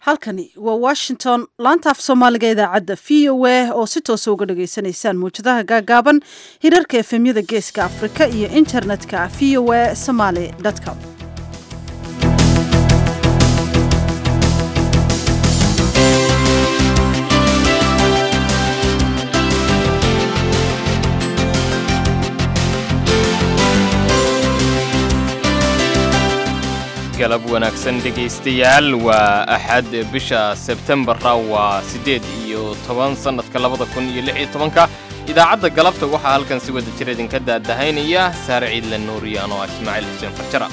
halkani waa washington laanta af soomaaliga idaacadda v o a oo si toosa uga dhageysanaysaan mawjadaha gaagaaban hirarka efemyada geeska afrika iyo internetka v o a somaly com galab wanaagsan dhegaystayaal waa axad bisha sebtembara waa siddeed iyo toban sannadka labada kun iyo lix iyo tobanka idaacadda galabta waxaa halkan si wada jir idinka daadahaynaya saare ciidle nuuriyan oo ah ismaaciil xuseen farjara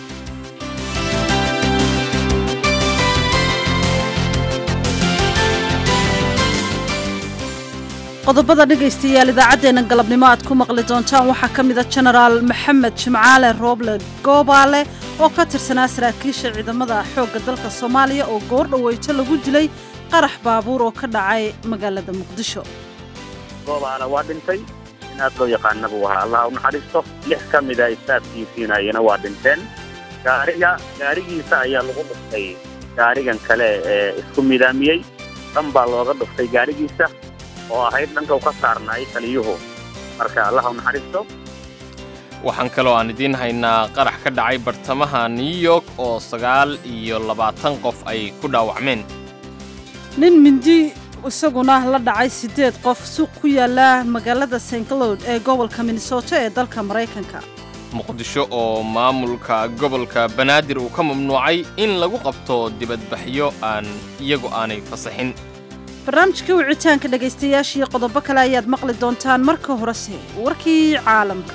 qodobada dhegaystayaal idaacaddeenna galabnimo aad ku maqli doontaan waxaa ka mid a jenaraal maxamed jimcaale rooble goobaale oo ka tirsanaa saraakiisha ciidamada xoogga dalka soomaaliya oo goor dhaweyto lagu dilay qarax baabuur oo ka dhacay magaalada muqdisho goobaale waa dhintay in aad loo yaqaana buu ahaa allah u naxariisto lix ka mida istaafkiisiinayana waa dhinteen gaariga gaarigiisa ayaa lagu dhuftay gaarigan kale ee isku midaamiyey dhan baa looga dhuftay gaarigiisa oo ahayd dhanka u ka saarnaay taliyuhu marka allah u naxariisto waxaan kaloo aan idiin haynaa qarax ka dhacay bartamaha new york oo sagaal iyo labaatan qof ay ku dhaawacmeen nin mindi isaguna la dhacay siddeed qof suuq ku yaala magaalada st cloud ee gobolka minnesota ee dalka maraykanka muqdisho oo maamulka gobolka banaadir uu ka mamnuucay in lagu qabto dibadbaxyo aan iyagu aanay fasaxin barnaamijkii wicitaanka dhegaystayaashiiyo qodobo kale ayaad maqli doontaan marka horese warkii caalamka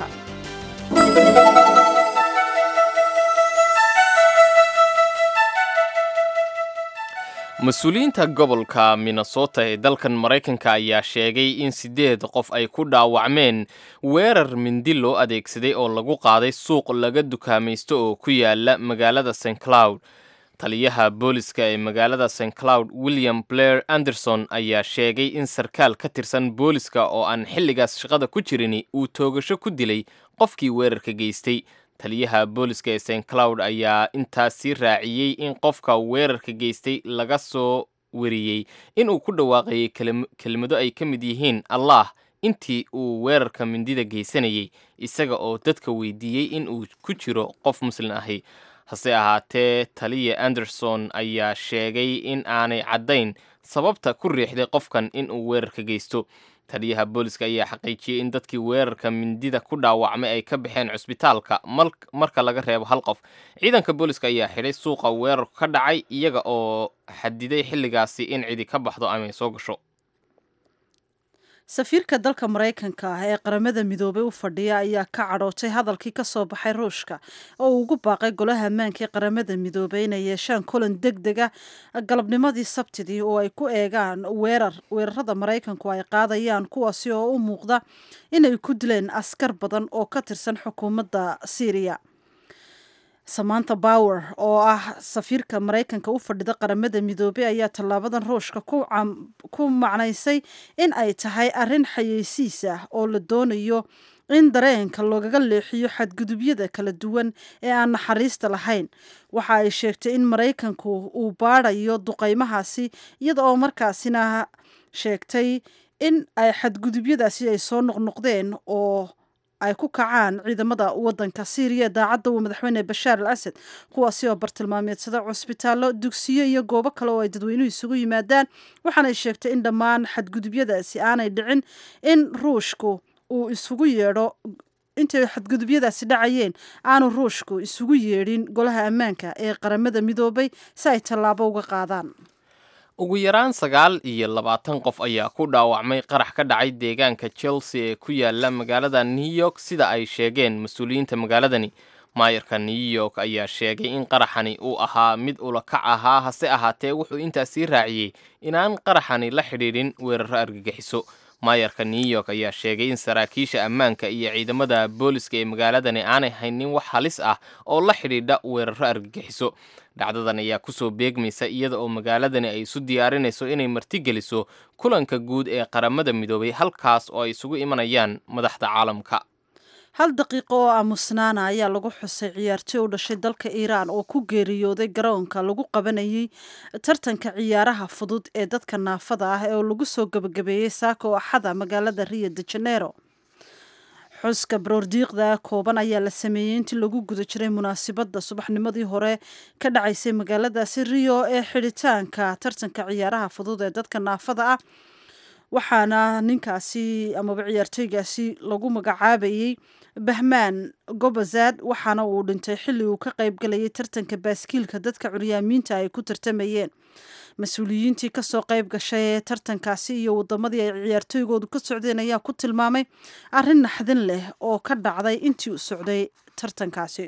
mas-uuliyiinta gobolka minnesota ee dalkan maraykanka ayaa sheegay in siddeed qof ay ku dhaawacmeen weerar mindi loo adeegsaday oo lagu qaaday suuq laga dukaamaysto oo ku yaala magaalada st cloud taliyaha booliska ee magaalada st cloud william blair anderson ayaa sheegay in sarkaal ka tirsan booliska oo aan xilligaas shaqada ku jirin uu toogasho ku dilay qofkii weerarka geystay taliyaha booliska ee st cloud ayaa intaas sii raaciyey in qofka weerarka geystay laga soo wariyey inuu ku dhawaaqayay kelmado ay ka mid yihiin allah intii uu weerarka mindida geysanayay isaga oo dadka weydiiyey in uu ku jiro qof muslin ahi hase ahaatee taliya anderson ayaa sheegay in aanay caddayn sababta ku riixday qofkan in uu weerarka geysto taliyaha booliska ayaa xaqiijiyey in dadkii weerarka mindida ku dhaawacmay ay ka baxeen cusbitaalka marka laga reebo hal qof ciidanka booliska ayaa xidhay suuqa weerarku ka dhacay iyaga oo xadiday xilligaasi in cidi ka baxdo ama ay soo gasho safiirka dalka maraykanka ah ee qaramada midoobay u fadhiya ayaa ka cadhootay hadalkii ka soo baxay ruushka oo uu ugu baaqay golaha ammaanka ee qaramada midoobay inay yeeshaan kulan deg dega galabnimadii sabtidii oo ay ku eegaan weerar weerarada maraykanku ay qaadayaan kuwaasi oo u muuqda inay ku dileen askar badan oo ka tirsan xukuumadda syriya samanta bower oo ah safiirka maraykanka u fadhida qaramada midoobey ayaa tallaabadan ruushka ku macnaysay in ay tahay arrin xayeysiis ah oo la doonayo in dareenka loogaga leexiyo xadgudubyada kala duwan ee aan naxariista lahayn waxa ay sheegtay in maraykanku uu baadhayo duqaymahaasi iyada oo markaasina sheegtay in ay xadgudubyadaasi ay soo noqnoqdeen oo ay ku kacaan ciidamada wadanka syriya ee daacadda uu madaxweyne bashaar al asad kuwaasi oo bartilmaameedsada cusbitaallo dugsiyo iyo goobo kale oo ay dadweynuhu isugu yimaadaan waxaanay sheegtay in dhammaan xadgudubyadaasi aanay dhicin in ruushku uu isugu yeedho intay xadgudubyadaasi dhacayeen aanu ruushku isugu yeedhin golaha ammaanka ee qaramada midoobay si ay tallaabo uga qaadaan ugu yaraan sagaal iyo labaatan qof ayaa ku dhaawacmay qarax ka dhacay deegaanka chelsea ee ku yaala magaalada new york sida ay sheegeen mas-uuliyiinta magaaladani maayarka new york ayaa sheegay in qaraxani uu ahaa mid ulakac ahaa hase ahaatee wuxuu intaas sii raaciyey inaan qaraxani la xidhiidhin weeraro argagixiso maayarka new york ayaa sheegay in saraakiisha ammaanka iyo ciidamada booliska ee magaaladani aanay haynin wax halis ah oo la xidhiidha weeraro argagixiso dhacdadan ayaa kusoo beegmaysa iyada oo magaaladani ay isu diyaarinayso inay martigeliso kulanka guud ee qaramada midoobay halkaas oo ay isugu imanayaan madaxda caalamka hal daqiiqo oo aamusnaana ayaa lagu xusay ciyaartoy u dhashay dalka iiraan oo ku geeriyooday garoonka lagu qabanayay tartanka ciyaaraha fudud ee dadka naafada ah oo lagu soo gebagabeeyey saaka oo axada magaalada rio de janeiro xuska baroordiiqda kooban ayaa la sameeyey intii lagu guda jiray munaasibadda subaxnimadii hore ka dhacaysay magaaladaasi rio ee xidhitaanka tartanka ciyaaraha fudud ee dadka naafada ah waxaana ninkaasi amaba ciyaartooygaasi lagu magacaabayey bahmaan gobazad waxaana uu dhintay xilli uu ka qaybgalayay tartanka baaskiilka dadka curyaamiinta ay ku tartamayeen mas-uuliyiintii kasoo qayb gashay ee tartankaasi iyo wadamadii ay ciyaartooygoodu ka socdeen ayaa ku tilmaamay arrin naxdin leh oo ka dhacday intii u socday tartankaasi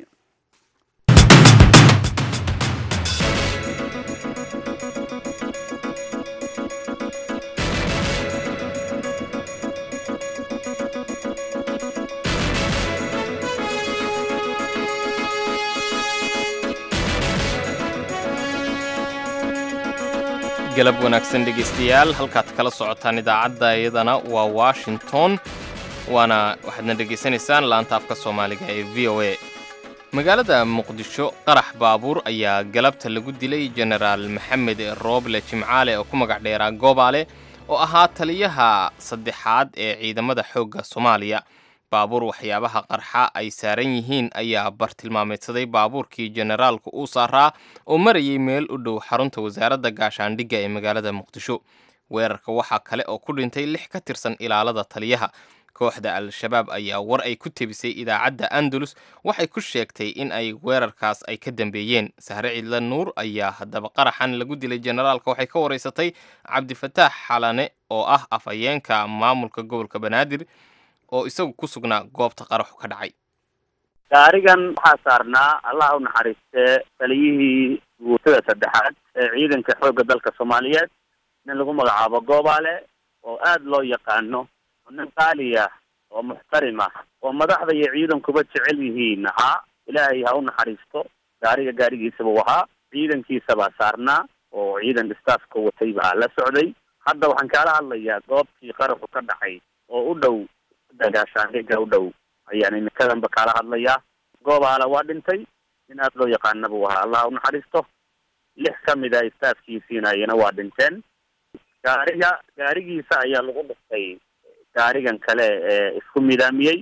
galab wanaagsan dhegaystayaal halkaad kala socotaan idaacadda iyadana waa washington waana waxaadna dhegaysanaysaan laanta afka soomaaliga ee v o a magaalada muqdisho qarax baabuur ayaa galabta lagu dilay jenaraal maxamed rooble jimcaale oo ku magac dheeraa goobaale oo ahaa taliyaha saddexaad ee ciidamada xoogga soomaaliya baabuur waxyaabaha qarxa ay saaran yihiin ayaa bartilmaameedsaday baabuurkii jenaraalku uu saaraa oo marayay meel u dhow xarunta wasaaradda gaashaandhigga ee magaalada muqdisho weerarka waxaa kale oo ku dhintay lix ka tirsan ilaalada taliyaha kooxda al-shabaab ayaa war ay ku tebisay idaacadda andalus waxay ku sheegtay in ay weerarkaas ay ka dambeeyeen sahre ciidla nuur ayaa haddaba qaraxan lagu dilay jenaraalka waxay ka waraysatay cabdifataax xalane oo ah afhayeenka maamulka gobolka banaadir oo isagu ku sugnaa goobta qaraxu ka dhacay gaarigan waxaa saarnaa allah u naxariistee taliyihii guutada saddexaad ee ciidanka xoogga dalka soomaaliyeed nin lagu magacaabo goobaale oo aada loo yaqaano oo nin qaali ah oo muxtarim ah oo madaxda iyo ciidankuba jecel yihiin ahaa ilaahay ha u naxariisto gaariga gaarigiisa buu ahaa ciidankiisa baa saarnaa oo ciidan staafka watay baa la socday hadda waxaan kaala hadlayaa goobtii qaraxu ka dhacay oo u dhow gaashaandhigga u dhow ayaan iminkadanba kaala hadlayaa goobaala waa dhintay nin aada loo yaqaana buu ahaa allah u naxariisto lix ka mid a staafkiisiinayana waa dhinteen gaariga gaarigiisa ayaa lagu dhiftay gaarigan kale ee isku midaamiyey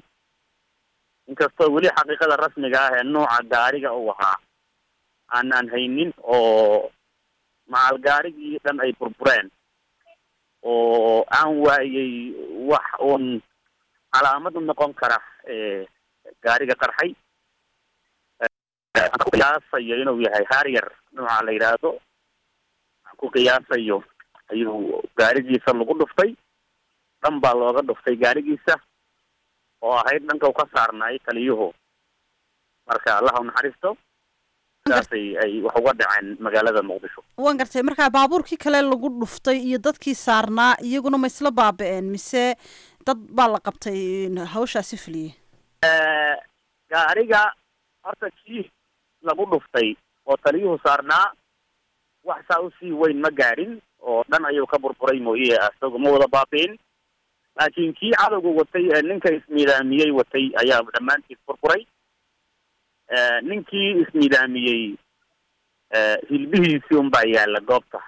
inkastoo weli xaqiiqada rasmiga ah ee nuuca gaariga uu ahaa aanaan haynin oo macal gaarigii dhan ay burbureen oo aan waayey wax uun calaamad u noqon kara gaariga qarxay aan ku qiyaasayo inuu yahay harrier nooca la yidhaahdo aan ku qiyaasayo ayuu gaarigiisa lagu dhuftay dhan baa looga dhuftay gaarigiisa oo ahayd dhanka u ka saarnaay taliyuhu marka allah u naxariisto sidaasay ay wax uga dhaceen magaalada muqdisho waan gartay markaa baabuurkii kale lagu dhuftay iyo dadkii saarnaa iyaguna ma isla baaba-een mise dad baa la qabtay hawshaasi fuliyey gaariga horta kii lagu dhuftay oo taliyuhu saarnaa wax saa usii weyn ma gaadhin oo dhan ayuu ka burburay mooye isagu ma wada baabi'in laakiin kii cadowga watay ee ninka ismiidaamiyey watay ayaa dhammaantiis burburay ninkii ismiidaamiyey hilbihiisii unbaa yaalla goobta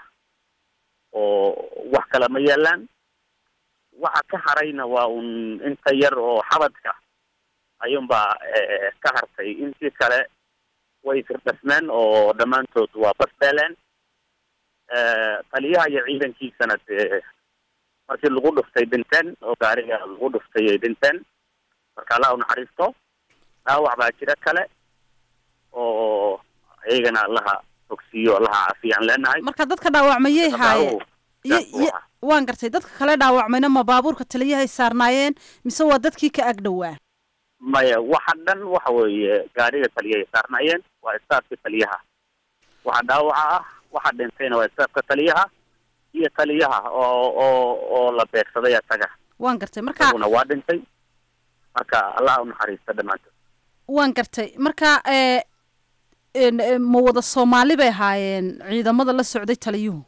oo wax kale ma yaalaan waxa ka harayna waa un inta yar oo xabadka ayuunbaa ka hartay intii kale way firdhasmeen oo dhammaantood waa basbeeleen taliyaha iyo ciidankiisana dee markii lagu dhuftay dhinteen oo gaariga lagu dhuftay ay dhinteen marka allah u naxariisto dhaawac baa jira kale oo iyagana allaha fogsiiyo allaha caafiyaan leenahay marka dadka dhaawacmayay haayeen waan gartay dadka kale dhaawacmayna ma baabuurka taliyahay saarnaayeen mise waa dadkii ka ag dhowaa maya waxa dhan waxa weeye gaariga taliyahay saarnaayeen waa istaafka taliyaha waxa dhaawaca ah waxa dhintayna waa istaafka taliyaha iyo taliyaha oo oo oo la beegsaday asaga waan gartay marka isaguna waa dhintay marka allah u naxariista dhammaantood waan gartay marka ma wada soomaali bay ahaayeen ciidamada la socday taliyuhu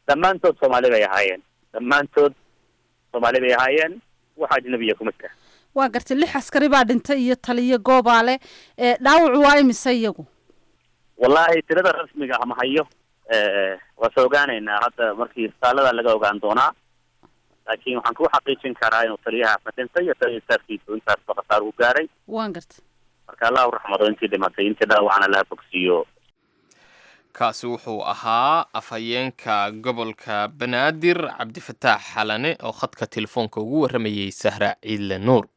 dhammaantood soomaali bay ahaayeen dhammaantood soomaali bay ahaayeen wax ajnabiya kuma jira waa gartay lix askari baa dhintay iyo taliyo goobaale dhaawacu waa imise iyagu wallaahi tirada rasmiga ah ma hayo waa se ogaanaynaa hadda markii isbitaallada laga ogaan doonaa laakiin waxaan ku xaqiijin karaa inuu taliyahaasna dhintay iyo taliya staafkiisu intaasba khasaar u gaaray waan gartay marka allahu raxmado intii dhimatay intii dhaawacana laha bogsiiyo kaasi wuxuu ahaa afhayeenka gobolka banaadir cabdifataax xalane oo khadka telefoonka ugu warramayay sahra ciidle nuur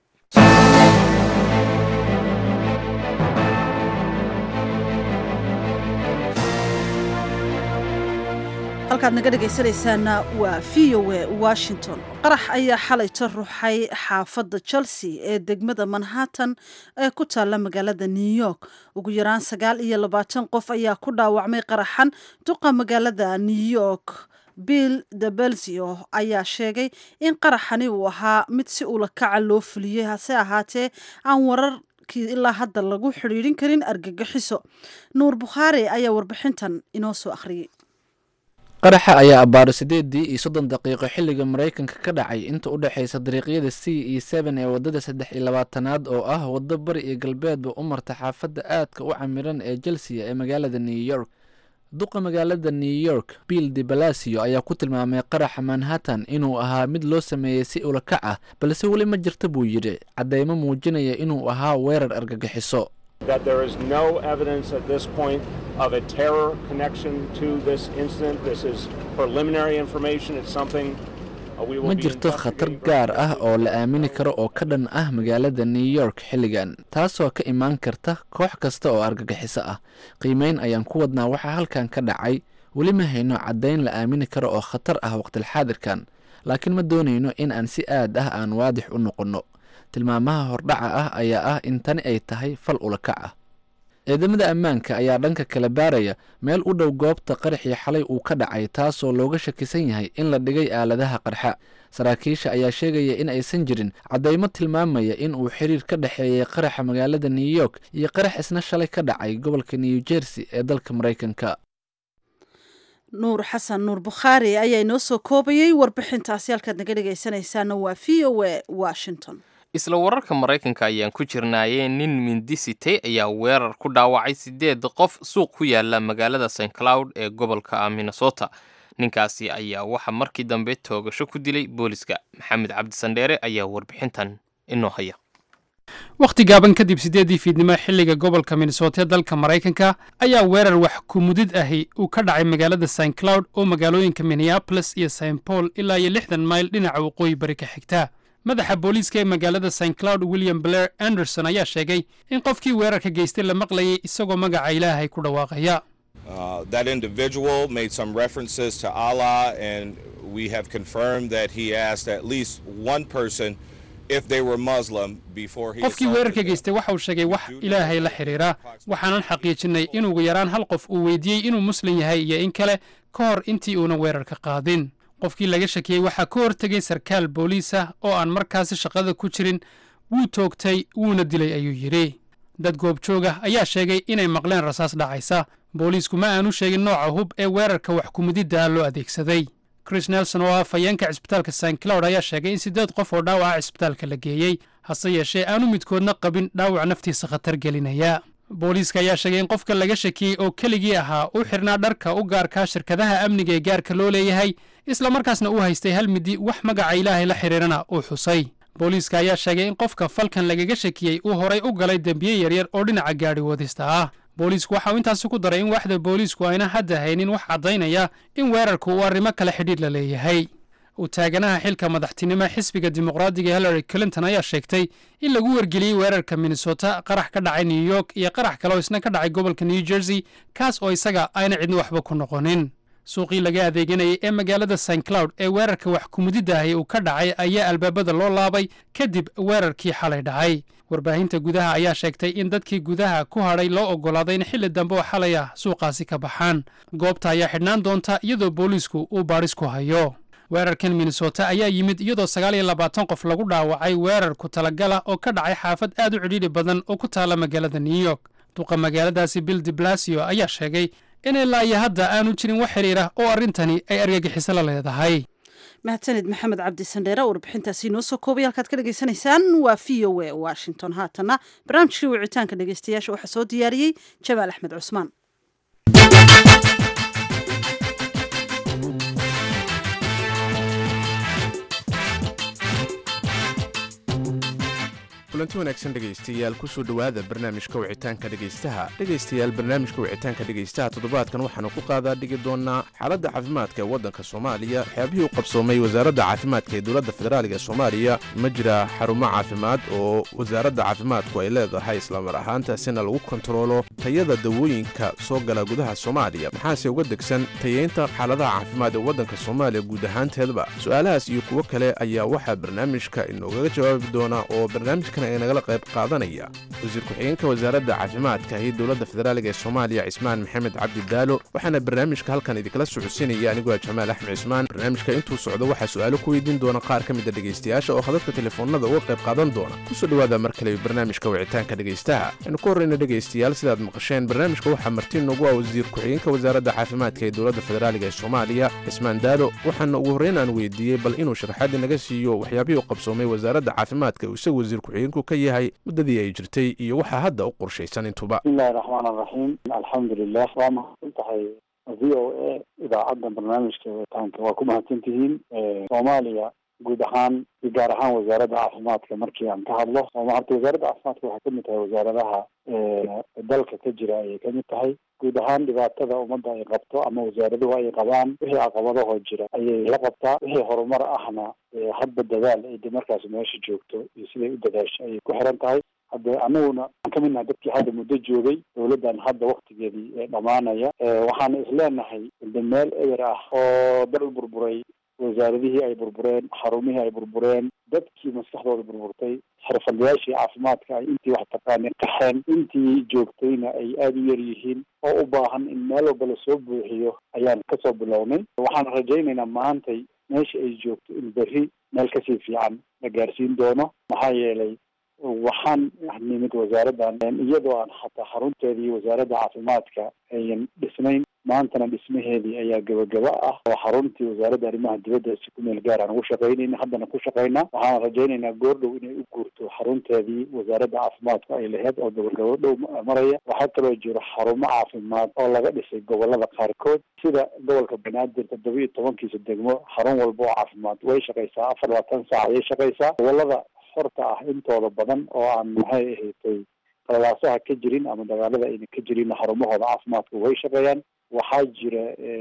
halkaad naga dhegaysanaysaana waa v o a washington qarax ayaa xalayto ruxay xaafadda chelsea ee degmada manhattan ee ku taalla magaalada new york ugu yaraan sagaal iyo labaatan qof ayaa ku dhaawacmay qaraxan duqa magaalada new york bill de belzio ayaa sheegay in qaraxani uu ahaa mid si ula kaca loo fuliyey hase ahaatee aan wararkii ilaa hadda lagu xidhiidhin karin argagixiso nuur bukhaari ayaa warbixintan inoo soo akhriyey qaraxa ayaa abbaaro siddeedii iyo soddon daqiiqo xilliga maraykanka ka dhacay inta u dhexaysa dariiqyada c iyo seben ee waddada saddex iyo labaatanaad oo ah waddo bari iyo galbeedba u marta xaafadda aadka u camiran ee chelsea ee magaalada new york duqa magaalada new york bill de balasio ayaa ku tilmaamay qaraxa manhattan inuu ahaa mid loo sameeyey si ulakac ah balse weli ma jirta buu yidhi caddeymo muujinaya inuu ahaa weerar argagixiso that there is no evidence at this point of a terror connection to this incident. This is preliminary information. It's something uh, we will ma be jirto khatar investigating gaar very ah oo la aamini karo oo ka dhan ah magaalada new york xilligan taasoo ka imaan karta koox kasta oo argagixiso ah qiimeyn ayaan ku wadnaa waxaa halkan ka dhacay weli ma hayno caddayn la aamini karo oo khatar ah waqtilxaadirkan laakiin ma doonayno in aan si aad ah aan waadix u noqonno tilmaamaha hordhaca ah ayaa ah in tani ay tahay fal ulakac ah ciidamada ammaanka ayaa dhanka kala baaraya meel u dhow goobta qaraxii xalay uu ka dhacay taasoo looga shakisan yahay in la dhigay aaladaha qarxa saraakiisha ayaa sheegaya in aysan jirin caddaymo tilmaamaya in uu xiriir ka dhexeeyay qaraxa magaalada new york iyo qarax isna shalay ka dhacay gobolka new jersey ee dalka maraykanka nuur xasan nuur bukhaari ayaa inoo soo koobayey warbixintaasi halkaad naga dhegaysanaysaana waa v o a washington isla wararka maraykanka ayaan ku jirnaayee nin mindi sitay ayaa weerar ku dhaawacay sideed qof suuq ku yaala magaalada st cloud ee gobolka minnesota ninkaasi ayaa waxaa markii dambe toogasho ku dilay booliska maxamed cabdisandheere ayaa warbixintan inoo haya wakhti gaaban kadib siddeeddii fiidnimo xilliga gobolka minnesota ee dalka maraykanka ayaa weerar wax kumudid ahi uu ka dhacay magaalada st cloud oo magaalooyinka minneapolis iyo st paul ilaa iyo lixdan mayl dhinaca waqooyi bari ka xigta madaxa booliiska ee magaalada st cloud william blair anderson ayaa sheegay in qofkii weerarka geystay la maqlayay isagoo magaca ilaahay ku dhawaaqaya Uh, that individual made some references to Allah, and we have confirmed that he asked at least one person if they were Muslim before he. qofkii assaulted weerarka them. geystay waxa uu sheegay wax ilaahay la xidhiira waxaanan xaqiijinay in ugu yaraan hal qof uu weydiiyey inuu muslim yahay iyo in kale ka hor intii uuna weerarka qaadin qofkii laga shakiyey waxaa ka hortegay sarkaal booliis ah oo aan markaasi shaqada ku jirin wuu toogtay wuuna dilay ayuu yidhi dad goobjooga ayaa sheegay inay maqleen rasaas dhacaysa booliisku ma aanu sheegin nooca hub ee weerarka wax kumididda ah loo adeegsaday chris nelson oo ah fayeenka cisbitaalka st cloud ayaa sheegay in siddeed qof oo dhaawaca cisbitaalka la geeyey hase yeeshee aanu midkoodna qabin dhaawac naftiisa khatar gelinaya booliiska ayaa sheegay in qofka laga shakiyey oo keligii ahaa u xirnaa dharka u gaarkaa shirkadaha amniga ee gaarka loo leeyahay islamarkaasna uu haystay hal midi wax magaca ilaahay la xidhiirana uu xusay booliiska ayaa sheegay in qofka falkan lagaga shakiyey uu horay u galay dembiye yaryar oo dhinaca gaadhi wadista ah booliisku waxa uu intaasi ku daray in waaxda booliisku ayna hadda haynin wax caddaynaya in weerarku uu arrimo kale xidhiidh la leeyahay u taaganaha xilka madaxtinimo xisbiga dimuqraadiga hillary clinton ayaa sheegtay in lagu wargeliyey weerarka minnesota qarax ka dhacay new york iyo qarax kale oo isna ka dhacay gobolka new jersey kaas oo isaga ayna cidna waxba ku noqonin suuqii laga adeeganayay ee magaalada st cloud ee weerarka wax kumudidaahi uu ka dhacay ayaa albaabada loo laabay kadib weerarkii xalay dhacay warbaahinta gudaha ayaa sheegtay in dadkii gudaha ku hadhay loo oggolaaday in xilli dambe oo xalay ah suuqaasi ka baxaan goobta ayaa xidhnaan doonta iyadoo booliisku uu baadhis ku hayo weerarkan minnesota ayaa yimid iyadoo sagaal iyo labaatan qof lagu dhaawacay weerar ku talagala oo ka dhacay xaafad aad u cidhiidhi badan oo ku taala magaalada new york duqa magaaladaasi bill de blasio ayaa sheegay in ilaa iyo hadda aanu jirin wax xidhiira oo arrintani ay argagixiso la leedahay mahadsanid maxamed cabdi sandheere warbixintaasi inoo soo koobay halkaad ka dhegaysanaysaan waa v o a washington haatanna barnaamijkii wicitaanka dhegeystayaasha waxaa soo diyaariyey jamaal axmed cusmaan kulanti wanaagsan dhegaystayaal kusoo dhowaada barnaamijka wicitaanka dhegaystaha dhegaystayaal barnaamijka wicitaanka dhegaystaha toddobaadkan waxaanu ku qaadaa dhigi doonaa xaaladda caafimaadka ee waddanka soomaaliya waxyaabihii u qabsoomay wasaaradda caafimaadka ee dowladda federaaliga ee soomaaliya ma jira xarumo caafimaad oo wasaaradda caafimaadku ay leedahay islamar ahaantaasina lagu kontaroolo tayada dawooyinka soo gala gudaha soomaaliya maxaase uga degsan tayeynta xaaladaha caafimaad ee waddanka soomaaliya guud ahaanteedba su-aalahaas iyo kuwo kale ayaa waxaa barnaamijka inoogaga jawaabi doona oo barnaamijkan ee nagala qayb qaadanaya wasiir ku-xigeenka wasaaradda caafimaadka iyo dowladda federaaliga ee soomaaliya cismaan maxamed cabdi daalo waxaana barnaamijka halkan idinkala socodsiinaya anigoo jamaal axmed cismaan barnaamijka intuu socdo waxaa su-aalo ku weydiin doona qaar ka mida dhegaystayaasha oo khadadka telefoonada uga qayb qaadan doona kusoo dhowaada mar kale barnaamijka wicitaanka dhegaystaha aynu ku horreyna dhegaystayaal sidaad maqasheen barnaamijka waxaa marti noogu ah wasiir ku-xigeenka wasaaradda caafimaadka ee dowladda federaaliga ee soomaaliya cismaan daalo waxaana ugu horreyn aan weydiiyey bal inuu sharaxaadii naga siiyo waxyaabihii u qabsoomay wasaaradda caafimaadka uu isagu wasiir ku-xigeenku ka yahay muddadii ay jirtay iyo waxaa hadda u qorshaysan intuba bismillahi raxmaan araxiim alxamdulilah waa mahadsan tahay v o a idaacadda barnaamijka wicitaanka waa ku mahadsan tihiin soomaaliya guud ahaan iyo gaar ahaan wasaaradda caafimaadka markii aan ka hadlo horta wasaaradda caafimaadka waxay kamid tahay wasaaradaha dalka ka jira ayay kamid tahay guud ahaan dhibaatada ummadda ay qabto ama wasaaraduhu ay qabaan wixii caqabadahoo jira ayay la qabtaa wixii horumar ahna hadba dadaal ay de markaas meesha joogto iyo siday u dadaasho ayay ku xiran tahay hadde anaguna aan kamid nahay dadkii hadda muddo joogay dowladdan hadda waktigeedii dhamaanaya waxaana isleenahay de meel eber ah oo dal burburay wasaaradihii ay burbureen xarumihii ay burbureen dadkii maskaxdooda burburtay xirfadlayaashii caafimaadka ay intii wax taqaanay qaxeen intii joogtayna ay aada u yar yihiin oo u baahan in meel walba lasoo buuxiyo ayaan kasoo bilownay waxaan rajaynaynaa maantay meesha ay joogto in berri meel kasii fiican la gaarsiin doono maxaa yeelay waxaan nimid wasaaraddan iyadoo aan xataa xarunteedii wasaaradda caafimaadka ayan dhisnayn maantana dhismaheedii ayaa gabagaba ah oo xaruntii wasaaradda arrimaha dibadda si ku meel gaar aan ugu shaqaynayna haddana ku shaqaynaa waxaan rajaynaynaa goordhow inay u guurto xarunteedii wasaaradda caafimaadka ay laheyd oo gabagabo dhow maraya waxaa kaloo jiro xarumo caafimaad oo laga dhisay gobolada qaarkood sida gobolka banaadir toddoba iyo tobankiisa degmo xarun walba oo caafimaad way shaqaysaa afar labaatan saac ayay shaqaysaa gobolada horta ah intooda badan oo aan maxay ahaydtay qalalaasaha ka jirin ama dagaalada ayna ka jirin xarumahooda caafimaadka way shaqeeyaan waxaa jira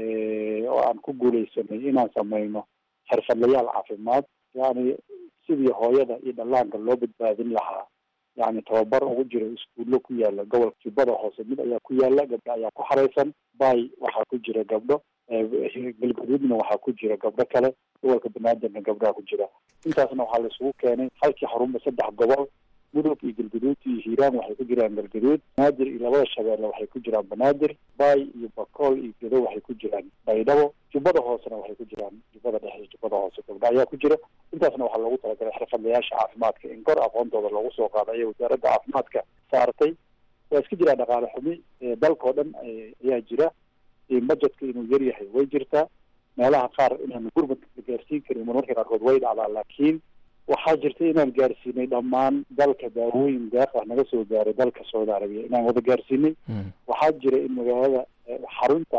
oo aan ku guuleysanay inaan samayno xirfadlayaal caafimaad yani sidii hooyada iyo dhallaanka loo badbaadin lahaa yani tababar ugu jiro iskuullo ku yaala gobolka jubbada hoose mid ayaa ku yaala gabdho ayaa ku xareysan bay waxaa ku jira gabdho galgaduudna waxaa ku jira gabdho kale gobolka banaadirna gabdhaha ku jira intaasna waxaa la isugu keenay halkii xarunba saddex gobol mudug iyo galgaduud iyo hiiraan waxay ku jiraan galgaduud banaadir iyo labada shabeelle waxay ku jiraan banaadir bay iyo bakool iyo gedo waxay ku jiraan baydhabo jubbada hoosena waxay ku jiraan jubbada dhexe iyo jubbada hoose gabdha ayaa ku jira intaasna waxaa loogu talagalay xirfadlayaasha caafimaadka in kor aqoontooda loogu soo qaado ayay wasaaradda caafimaadka saartay waa iska jiraa dhaqaale xumi dalkao dhan ayaa jira budgetka inuu yar yahay way jirtaa meelaha qaar inaan gurmad la gaarsiin karin marmarka qaarkood way dhacdaa laakiin waxaa jirta inaan gaarsiinay dhammaan dalka daawooyin deeq ah naga soo gaaray dalka saudi arabiya inaan wada gaarsiinay waxaa jira in magaalada xarunta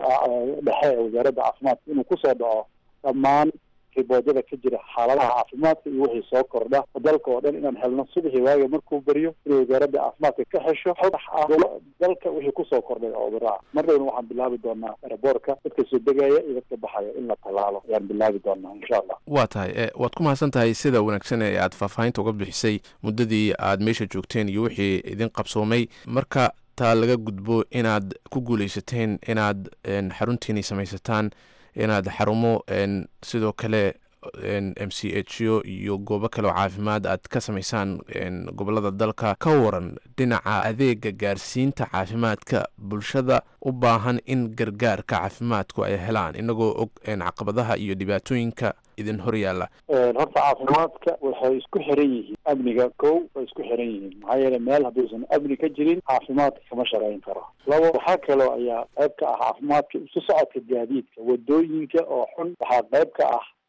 dhexe ee wasaaradda caafimaadka inuu kusoo dhaco dhammaan riboodyada ka jira xaaladaha caafimaadka iyo wixii soo kordha dalka oo dhan inaan helno subaxii waaga markuu beriyo inay wasaaradda caafimaadka ka hesho dalka wixii kusoo kordhay cudurraa mar dhowna waxaan bilaabi doonaa eraboorka dadka soo degaya iyo dadka baxaya in la tallaalo ayaan bilaabi doonaa insha allah waa tahay waad ku mahadsan tahay sida wanaagsan ee aad faahfaahinta uga bixisay muddadii aad meesha joogteen iyo wixii idin qabsoomay marka taa laga gudbo inaad ku guuleysateen inaad xaruntiini samaysataan inaad xarumo sidoo kale m c h o iyo goobo kale oo caafimaad aad ka samaysaan gobolada dalka ka waran dhinaca adeega gaarsiinta caafimaadka bulshada u baahan in gargaarka caafimaadku ay helaan inagoo og caqabadaha iyo dhibaatooyinka idin hor yaalla horta caafimaadka waxay isku xiran yihiin amniga kow way isku xiran yihiin maxaa yeele meel hadduusan amni ka jirin caafimaadka kama shaqayn karo labo waxaa kaloo ayaa qayb ka ah caafimaadka isu socodka gaadiidka wadooyinka oo xun waxaa qayb ka ah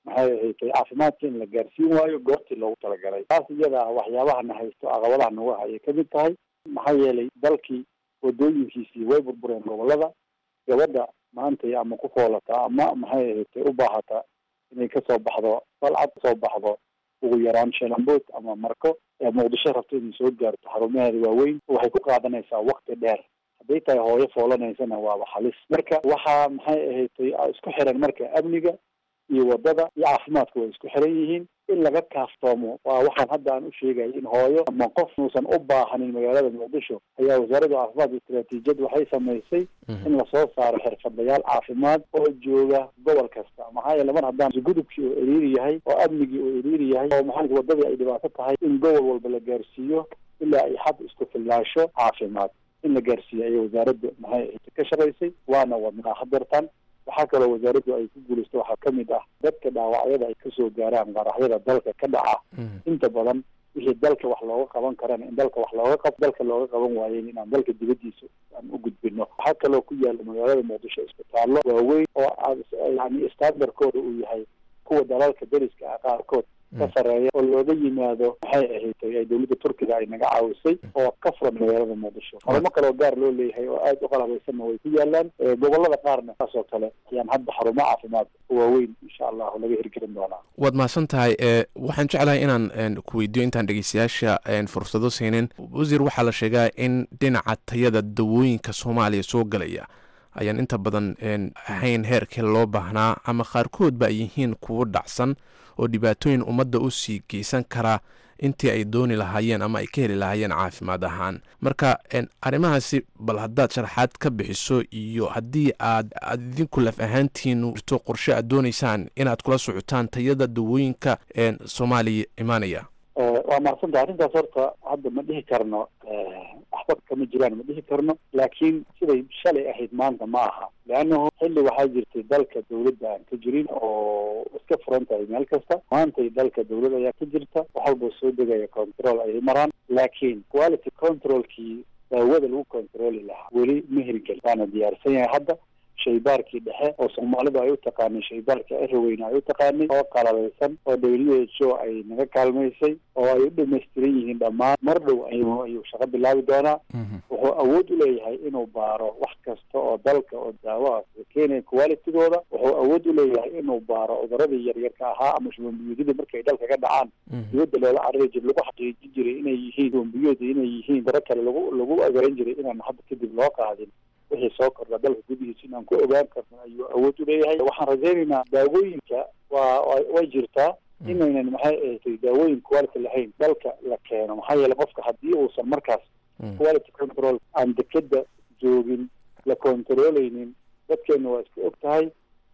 maxay ahayd caafimaadka in la gaarsiin waayo goortii loogu talagalay taas iyada ah waxyaabahana haysto caqabadaha nagu hayay kamid tahay maxaa yeelay dalkii wadooyinkiisii way burbureen gobolada gabadha maantay ama ku foolataa ama maxay ahayd u baahataa inay kasoo baxdo dalcad kasoo baxdo ugu yaraan sheelambood ama marko ee muqdisho rabto inay soo gaarto xarumaheeda waaweyn waxay ku qaadanaysaa wakti dheer hadday tahay hooyo foolanaysana waaba halis marka waxaa maxay ahayd isku xiran marka amniga iyo wadada iyo caafimaadka way isku xiran yihiin in laga kaaftoomo waa waxaan hadda aan u sheegay in hooyo ama qof uusan u baahanin magaalada muqdisho ayaa wasaaradda caafimaadka istaraatiijiyad waxay samaysay in lasoo saaro xirfadlayaal caafimaad oo jooga gobol kasta maxaa yeele mar haddaan gudubkii oo eriiri yahay oo amnigii oo eriiri yahay oo maxaa wadadii ay dhibaato tahay in gobol walba la gaarsiiyo ilaa ay xad isku filnaasho caafimaad in la gaarsiiyo ayay wasaaradda maxay ka shaqaysay waana wadnaa hadeertan waxaa kaloo wasaaraddu ay ku guulaysto waxaa kamid ah dadka dhaawacyada ay kasoo gaaraan qaraxyada dalka ka dhaca inta badan wixii dalka wax looga qaban karana in dalka wax looga qab dalka looga qaban waayen inaan dalka dibadiisa aan u gudbino waxaa kaloo ku yaala magaalada muqdisho isbitaallo waaweyn oo yani standardkooda uu yahay kuwa dalalka deriska ah qaarkood ka sareeya oo looga yimaado maxay ahayd ay dowladda turkiga ay naga caawisay oo ka furan magaalada muqdisho xarumo kaleo gaar loo leeyahay oo aada u qalabeysanna way ku yaalaan gobolada qaarna saasoo kale ayaan hadda xarumo caafimaad waaweyn insha allahu laga hirgelin doonaa waad mahadsan tahay waxaan jeclahay inaan ku weydiiyo intaan dhegeystayaasha fursado siinin wasiir waxaa la sheegaa in dhinaca tayada dawooyinka soomaaliya soo galaya ayaan inta badan ahayn heerkii loo baahnaa ama qaarkoodba ay yihiin kuwo dhacsan oo dhibaatooyin ummadda u sii geysan karaa intii ay dooni lahaayeen ama ay ka heli lahaayeen caafimaad ahaan marka arrimahaasi bal haddaad sharaxaad ka bixiso iyo haddii aad aad idinku laf ahaantiinu jirto qorshe aad doonaysaan inaad kula socotaan tayada dawooyinka soomaaliya imaanaya waa mahadsanta arrintaas horta hadda ma dhihi karno waxba kama jiraan ma dhihi karno laakiin siday shalay ahayd maanta ma aha leannahu xilli waxaa jirtay dalka dawladda aan ka jirin oo iska furan tahay meel kasta maantay dalka dawlad ayaa ka jirta wax walba soo degaya control ayay maraan laakiin quality controlkii daawada lagu controli lahaa weli ma hirgeli waana diyaarsan yahay hadda shaybaarkii dhexe oo soomaalidu ay u taqaanay shaybaarka eroweyne ay u taqaanay oo qalabaysan oo w h o ay naga kaalmaysay oo ay u dhamaystiran yihiin dhammaan mar dhow ayuu ayuu shaqo bilaabi doonaa wuxuu awood u leeyahay inuu baaro wax kasta oo dalka oo daawahaas keenaya qualitygooda wuxuu awood u leeyahay inuu baaro cuduradii yaryarka ahaa ama shubanbiyoodyada markay dalka ka dhacaan dibadda loola carari jira lagu xaqiijin jiray inay yihiin shubanbiyooda inay yihiin daro kale lagu lagu agaran jiray inaan hadda kadib loo qaadin wixii soo kordha dalka gudihiisa inaan ku ogaan karno ayuu awood u leeyahay waxaan rajaynaynaa daawooyinka waa way jirtaa inaynan maxay ahatay daawooyin quality lahayn dalka la keeno maxaa yeele qofka haddii uusan markaas quality control aan dekeda joogin la controleynin dadkeena waa iska og tahay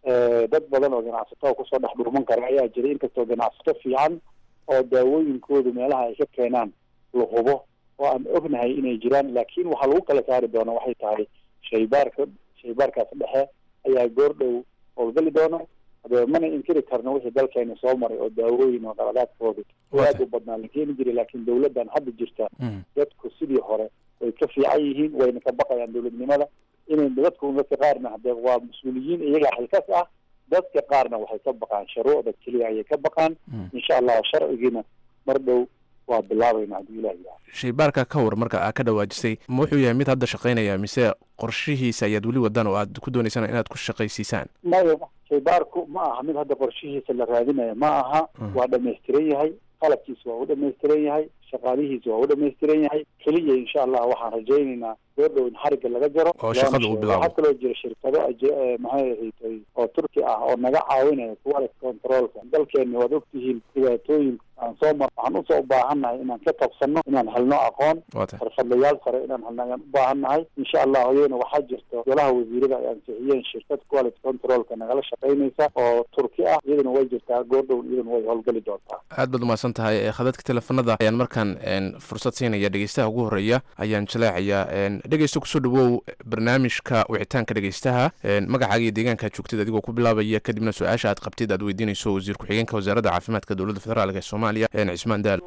dad badan oo ganacsato kusoo dhex dhurman kara ayaa jira inkastoo ganacsato fiican oo daawooyinkoodu meelaha ay ka keenaan la hubo oo aan ognahay inay jiraan laakiin waxaa lagu kala saari doona waxay tahay shaybaarka shaybaarkaas dhexe ayaa goor dhow howlgali doona hadee mana inkiri karno wixii dalkeena soo maray oo daawooyin oo qaladaadkooda aad u badnaa la keeni jiray laakiin dawladdan hadda jirta dadku sidii hore way ka fiican yihiin wayna ka baqayaan dawladnimada inay dadku dadka qaarna hadee waa mas-uuliyiin iyagaa xilkas ah dadka qaarna waxay ka baqaan shuruucda keliya ayay ka baqaan insha allah sharcigiina mar dhow waa bilaabayna haddii ilah yidhaha shaybaarka ka war marka aa ka dhawaajisay ma wuxuu yahay mid hadda shaqaynaya mise qorshihiisa ayaad weli wadaan oo aad ku doonaysaan inaad ku shaqaysiisaan maya shaybaarku ma aha mid hadda qorshihiisa la raadinaya ma aha waa dhamaystiran yahay qalabkiisa waa u dhamaystiran yahay shaqaalihiisa waa u dhamaystiran yahay keliya insha allah waxaan rajaynaynaa goordhow in xarigga laga jaro oo shaqada uu bilaabo waxaa kaloo jira shirkado maxay ahayd oo turki ah oo naga caawinaya quality controlka dalkeena waad ogtihiin dhibaatooyin aan soo mar waxaan usoo u baahannahay inaan ka qabsano inaan helno aqoon xirfadlayaal sare inaan helno ayaan u baahannahay insha allah iyadana waxaa jirta golaha wasiirada ay ansixiyeen shirkad quality controlka nagala shaqaynaysa oo turki ah iyadana way jirtaa goordhown iyadana way howlgeli doontaa aad baad umahadsan tahay khadadka teleefanada ayaan markaan fursad siinaya dhegeystaha ugu horeeya ayaan jaleecayaa dhegeysta kusoo dhawow barnaamijka wicitaanka dhegeystaha magacaaga iyo deegaankaad joogtid adigoo ku bilaabaya kadibna su-aasha aad qabtid aad weydiinayso wasiir ku-xigeenka wasaaradda caafimaadka dowladda federaalk ee soomaaliya cismaan daal waa maxamed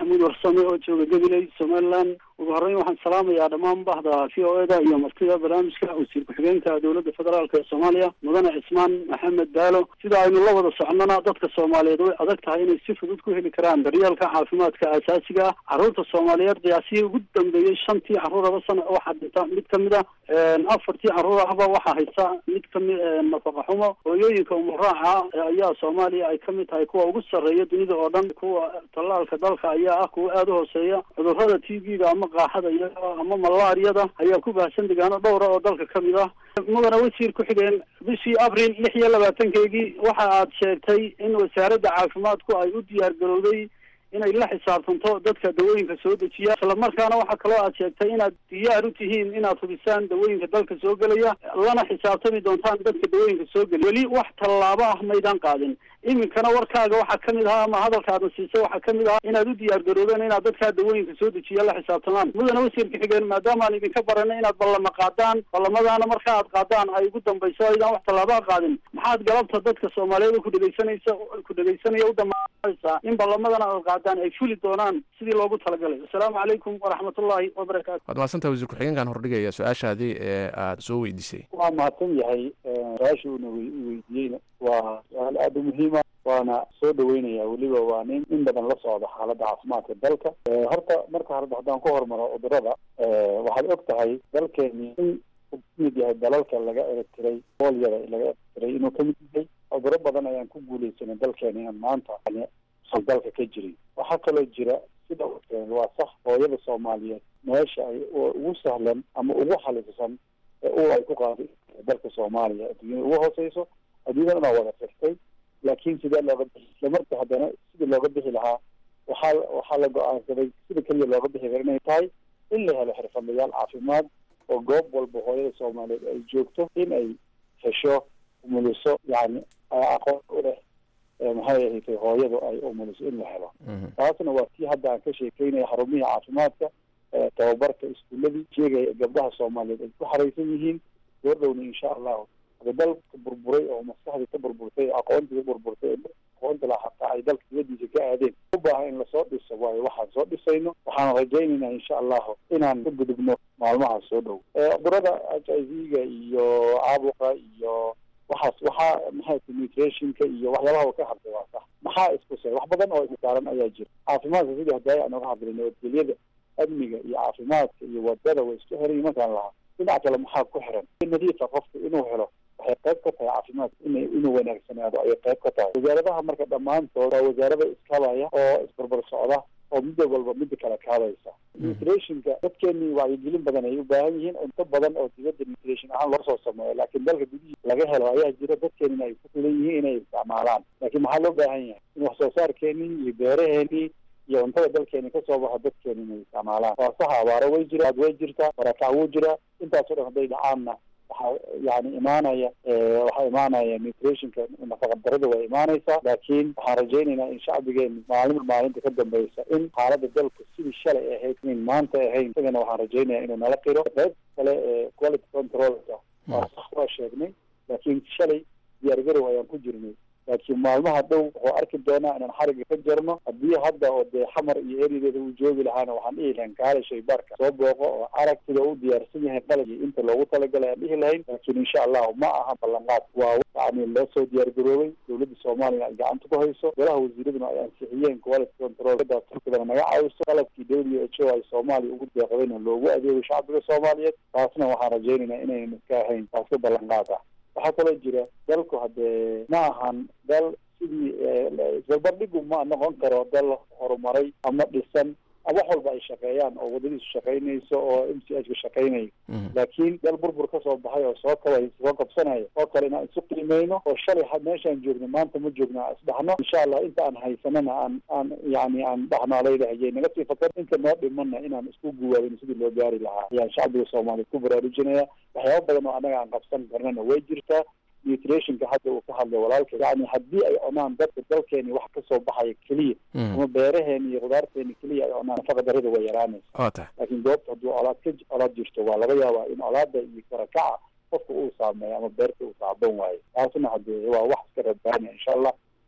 maxamuud warsame oo jooga gabiley somaliland ugu horreyn waxaan salaamayaa dhammaan bahda v o eda iyo martida barnaamijka wasiir ku-xigeenka dowladda federaalk ee soomaaliya mudane cismaan maxamed baalo sida aynu la wada socnona dadka soomaaliyeed way adag tahay inay si fudud ku heli karaan daryeelka caafimaadka aasaasiga ah carruurta soomaaliyeed qiyaasihii ugu dambeeyey shantii carruur laba sana waxaa dhinta mid kamid a afartii carruur ahba waxaa haysta mid kamid nafaqa xumo hooyooyinka umuraaca ayaa soomaaliya ay kamid tahay kuwa ugu sarreeya dunida oo dhan kuwa tallaalka dalka ayaa ah kuwa aada u hooseeya cudurrada t v-da ama qaaxada iyo ama malaariyada ayaa ku baahsan degaano dhowra oo dalka kamid ah mudane wasiir ku-xigeen bishii abril lix iyo labaatankeygii waxa aad sheegtay in wasaaradda caafimaadku ay u diyaar garowday inay la xisaabtanto dadka dawooyinka soo dejiya isla markaana waxaa kaloo aad sheegtay inaad diyaar u tihiin inaad hubisaan dawooyinka dalka soo gelaya lana xisaabtami doontaan dadka dawooyinka soo gelaya weli wax tallaabo ah maydaan qaadin iminkana warkaaga waxaa kamid ahaa ama hadalkaadna siisay waxaa kamid ahaa inaad u diyaar garoobeen inaad dadkaa dawooyinka soo dejiya la xisaabtamaan mudane wasiirka xigeen maadaama aan idinka baranay inaad ballama qaadaan ballamadaana marka aad qaadaan ay ugu dambayso aydaan wax tallaabaa qaadin maxaad galabta dadka soomaaliyeed oo ku dhegeysanaysa ku dhegeysanaya u damaanaysaa in ballamadana aad qaadaan ay fuli doonaan sidii loogu talagalay assalaamu calaykum waraxmatullaahi wabarakaatu waad mahadsantaha wasiir ku-xigeenkan hordhigaya su-aashaadii ee aada soo weydiisay waa mahadsan yahay su-aasha uuna weydiiyeyna waa su-aal aada u muhiima waana soo dhaweynaya weliba waa nin in badan la socda xaaladda caafimaadka dalka horta marka hore haddaan ku hormaro cudurada waxaad og tahay dalkeeni in uu kamid yahay dalalka laga eretiray boolyada laga eretiray inuu kamid yahay cuduro badan ayaan ku guuleysanay dalkeeni in maanta usan dalka ka jirin waxaa kaloo jira sida waa sax hooyada soomaaliyeed meesha ay ugu sahlan ama ugu xalisan ee u ay ku qaaday dalka soomaaliya adduunyada ugu hooseyso adduunyada inaa wada firtay laakiin sidee looga bixi isla marka haddana sidii looga bixi lahaa waxaa waxaa la go-aansaday sida keliya looga bixi kara inay tahay in la helo xirfadlayaal caafimaad oo goob walba hooyada soomaaliyeed ay joogto in ay hesho umuliso yani aqoon u leh maxay ahayd hooyadu ay umuliso in la helo taasna waa tii hadda aan ka sheekeynaya xarumihii caafimaadka tababarka iskuuladii sheegaya gabdhaha soomaaliyeed ay ku xaraysan yihiin goordhowna insha allahu dalka burburay oo maskaxdii ka burburtay aqoontii ka burburtay aqoonta la hataa ay dalka dibadiisa ka aadeen u baahan in lasoo dhiso waayo waxaan soo dhisayno waxaan rajaynaynaa insha allahu inaan ka gudubno maalmaha soo dhow cudurada h i v-ga iyo caabuqa iyo waxaas waxaa maxay ti nutrationka iyo waxyaabaha ka hadlay waa sax maxaa iskusay wax badan oo isaaran ayaa jira caafimaadka sidii hadaaye aan uga hadlay nabadgelyada amniga iyo caafimaadka iyo wadada way isku xiran markaan lahaa dhinac kale maxaa ku xiran nadiifa qofka inuu helo waxay qayb ka tahay caafimaadka ina inuu wanaagsanaado ayay qayb ka tahay wasaaradaha marka dhammaantood waa wasaarada iskabaya oo isbarbar socda oo midda walba midda kale kaadaysa nutrationka dadkeenii wacyigelin badan ay u baahan yihiin cunto badan oo dibadda nutrition ahaan loo soo sameeyo laakiin dalka gudihiisa laga helo ayaa jira dadkeenina ay ku filan yihiin inay isticmaalaan laakiin maxaa loo baahan yahay in wax soo saarkeenii iyo beeraheenii iyo cuntada dalkeeni kasoo baxa dadkeeni inay isticmaalaan waa sax abaaro way jira way jirtaa barakac wuu jiraa intaasoo dhan hadday dhacaanna waxaa yani imaanaya waxaa imaanaya nutrationka nafaqa darada waa imaanaysaa laakiin waxaan rajaynaynaa in shacbigeenu maalinba maalinta ka dambeysa in xaalada dalka sidii shalay ahayd inayn maanta ahayn isagana waxaan rajaynaya inuu nala qiro qayb kale ee quality controlka waa sax waa sheegnay laakiin shalay diyaargarow ayaan ku jirnay laakiin maalmaha dhow wuxuu arki doonaa inaan xariga ka jarno haddii hadda oo dee xamar iyo erideeda uu joogi lahaana waxaan dhihi lahayn kaale shaybaarka soo booqo oo arag sida u diyaarsan yahay qalab iyo inta loogu talagalay aan dhihi lahayn laakiin insha allahu ma aha ballanqaad waa yani loo soo diyaargaroobay dowladda soomaaliya ay gacanta ku hayso golaha wasiiraduna ay ansixiyeen quality control daas turkidana naga caawiso qalabkii w h o ay soomaaliya ugu deeqdayna loogu adeego shacbiga soomaaliyeed taasna waxaan rajaynaynaa inaynan iska ahayn taas ka ballanqaad ah waxaa kaloo jira dalku haddee ma ahan dal sidii isbarbardhigu ma noqon karo dal horumaray ama dhisan wax walba ay shaqeeyaan oo wadadiisu shaqaynayso oo m c h ka shaqaynayo laakiin dal burbur kasoo baxay oo soo kabay soo kabsanaya oo kale inaan isu qiimeyno oo shalay meeshaan joogno maanta ma joogno aan isdhaxno insha allah inta aan haysanana aan aan yani aan dhaxnaalaydahaye naga sii fakar inta noo dhimana inaan isku guwaabino sidii loo gaari lahaa ayaan shacbiga soomaaliyeed ku baraarujinaya waxyaaba badan oo annaga aan qabsan karnana way jirtaa nutrationka hadda uu ka hadlay walaalka yani haddii ay cunaan dadka dalkeeni wax kasoo baxaya keliya ama beeraheeni iyo khudaarteeni keliya ay cunaan nafaqa darada way yaraanaysa waa tahay laakiin goobta hadduu colaad ka colaad jirto waa laga yaabaa in colaada iyo karakaca qofka uu saameeyo ama beerta uu saaban waayo taasna hadee waa wax iska rabaanaya insha allah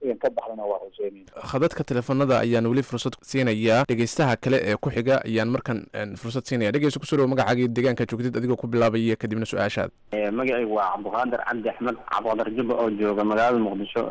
idan ka baxdana waa rajeynayna khadadka teleefanada ayaan weli fursad siinayaa dhegeystaha kale ee ku xiga ayaan markan fursad siinaya dhegeysta kusoo dhawo magacaagii deegaanka joogtid adigoo ku bilaabaya kadibna su-aashaada magacaygu waa cabdiqaadir cabdi axmed cabdiqaadir jubba oo jooga magaalada muqdisho